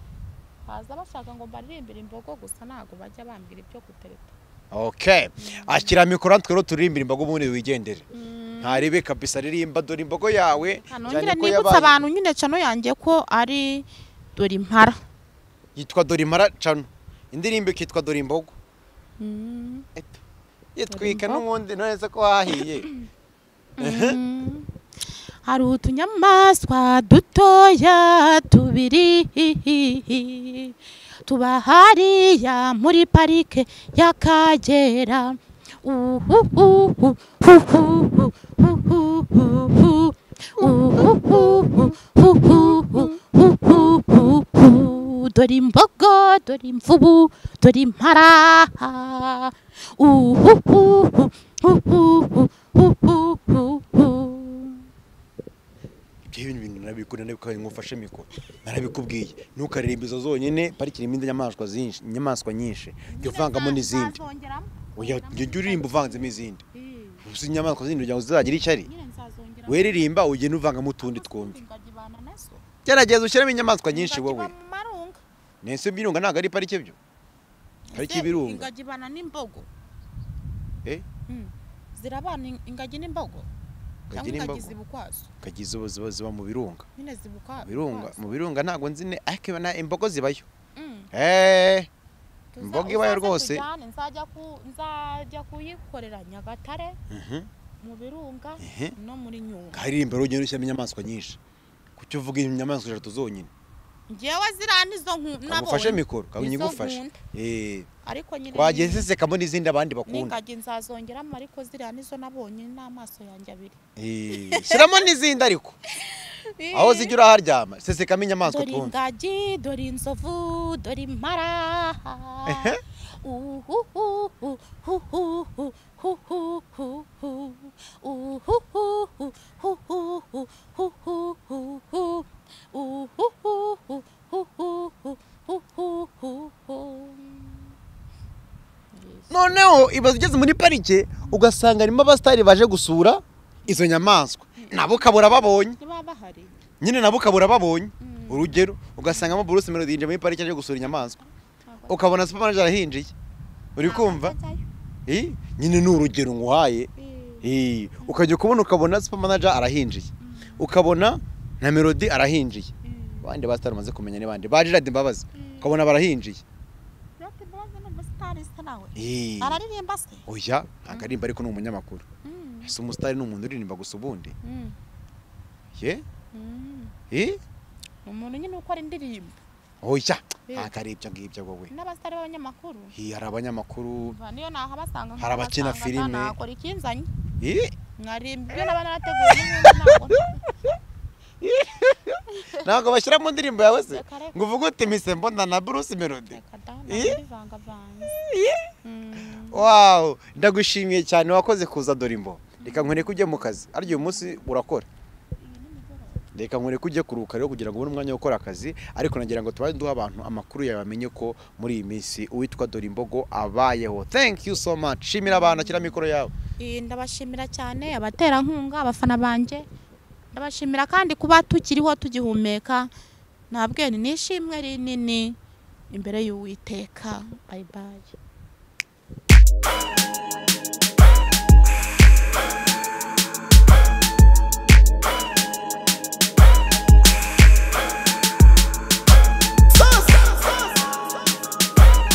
haza bashaka ngo mbaririmbire imbogo gusa ntabwo bajya bambwira ibyo gutereta okay ashyira mikoro hano twero turirimbira imbaga ubundi wigendere ntarebe kabisa ririmba dore imbogo yawe cyane nongere ko nibutsa yabaye abantu nyine cano yanjye ko ari dore impara yitwa dore impara cano indirimbo ikitwa dore imbogo Eto. yitwika imbogo. n'ubundi nonese ko hahiye hari utunyamaswa dutoya tubiri tuba hariya muri parike y'akagera dore imbogo dore imvubu dore impara ibyo bintu bintu narabikunda nabikabaye ngufashe mikoro narabikubwiye ntukaririmbiriza zonyine pariki irimo inyamaswa zinshi inyamaswa nyinshi jya uvangamo n'izindi Oya, jya ujya uririmba uvanzemo izindi uzi inyamaswa zindi kugira ngo zizagira ishyari weririmba ugenda uvangamo utundi twumve gerageza ushyiremo inyamaswa nyinshi wowe nese ibirunga ntabwo ari parike byo pariki y'ibirunga ingagi ibana n'imbogo Eh? Mm. zirabana in- ingagi n'imbogo cyangwa Ingagi ingagi n'imbogo. ziba ukwazo kagize ubu ziba ziba mu birunga nyine ziba ukwa- Mu birunga ukwazo. mu birunga ntabwo nzi ne ariko ibona imbogo zibayo Mm. eee Tuza- Imbogo ibayo uzaze rwose. tujyane, nzajya ku- nzajya kuyikorera nyagatare mu birunga Ehe. no muri nyungwe nkaririmba rugenda ushyiramo inyamaswa nyinshi kuki uvuga inyamaswa eshatu zonyine ngewe ziriya nizo nku- kagufashe nabonye mikoro Nizo kagufashe nkunda. eee ariko nyine wagiye ni- zisekamo n'izindi abandi bakunda n'ingagi nzazongeramo ariko ziriya nizo nabonye n'amaso yanjye abiri Eee, shyiramo n'izindi ariko aho zijya uraharyama sesekamo inyamaswa dore twumve ingagi dore inzovu dore impara Ehe. Uhuhuhu, huhuhu, huhuhu, uhuhuhu, huhuhu, huhuhu, uhuhuhu, huhuhu, huhuhu. noneho ibaza ugeze muri parike ugasanga harimo abasitari baje gusura izo nyamaswa nabo ukabura babonye Niba bahari nyine nabo ukabura babonye Mm. urugero ugasangamo buruse melody yinjiye muri parike aje gusura inyamaswa ntabwo- ukabona supermanager arahinjiye uri ntabwo kumva ajyayo. Eh, nyine ni urugero nguhaye Eh, Eh, ukajya kubona ukabona supermanager arahinjiye ukabona na melody arahinjiye eh. abandi basitari umaze kumenya ni bande ba Gerard Mbabazi Mm. ukabona barahinjiye Rock Boys ni umusitari se nawe Eh, araririmba se oya ntabwo arimba ariko ni umunyamakuru Mm. ese umusitari ni umuntu uririmba gusa ubundi Mm. ye Mm. Eh? Ni umuntu nyine ukora indirimbo oya Eh. ntabwo ari ibyo ngibyo wowe n'abasitari b'abanyamakuru Eh, hari abanyamakuru Umva, niyo nahabasanga Hari abakina nkabasanga filime. ntakora ikinzanye Eh, nkarimba ibyo naba narateguye n'ubundi ntabwo ntabwo bashyira mu ndirimbo yawe se Reka, reka. ngo uvuge uti mise mbona na bruce melody reka da nabivangavanze Mm. wawu ndagushimiye cyane wakoze kuza dore imbo reka nkwereke ujye mu kazi arya uyu munsi urakora reka nkwereke ujye kuruhuka rero kugira ngo ubone umwanya wo gukora akazi ariko nagira ngo tubaye duha abantu amakuru yawe bamenye ko muri iyi minsi uwitwa dore imbogo abayeho thank you so much shimira abantu akira mikoro yawe Eh, ndabashimira cyane abaterankunga abafana banjye ndabashimira kandi kuba tukiriho tugihumeka nta bwene ni ishimwe rinini imbere y'uwiteka bayibaye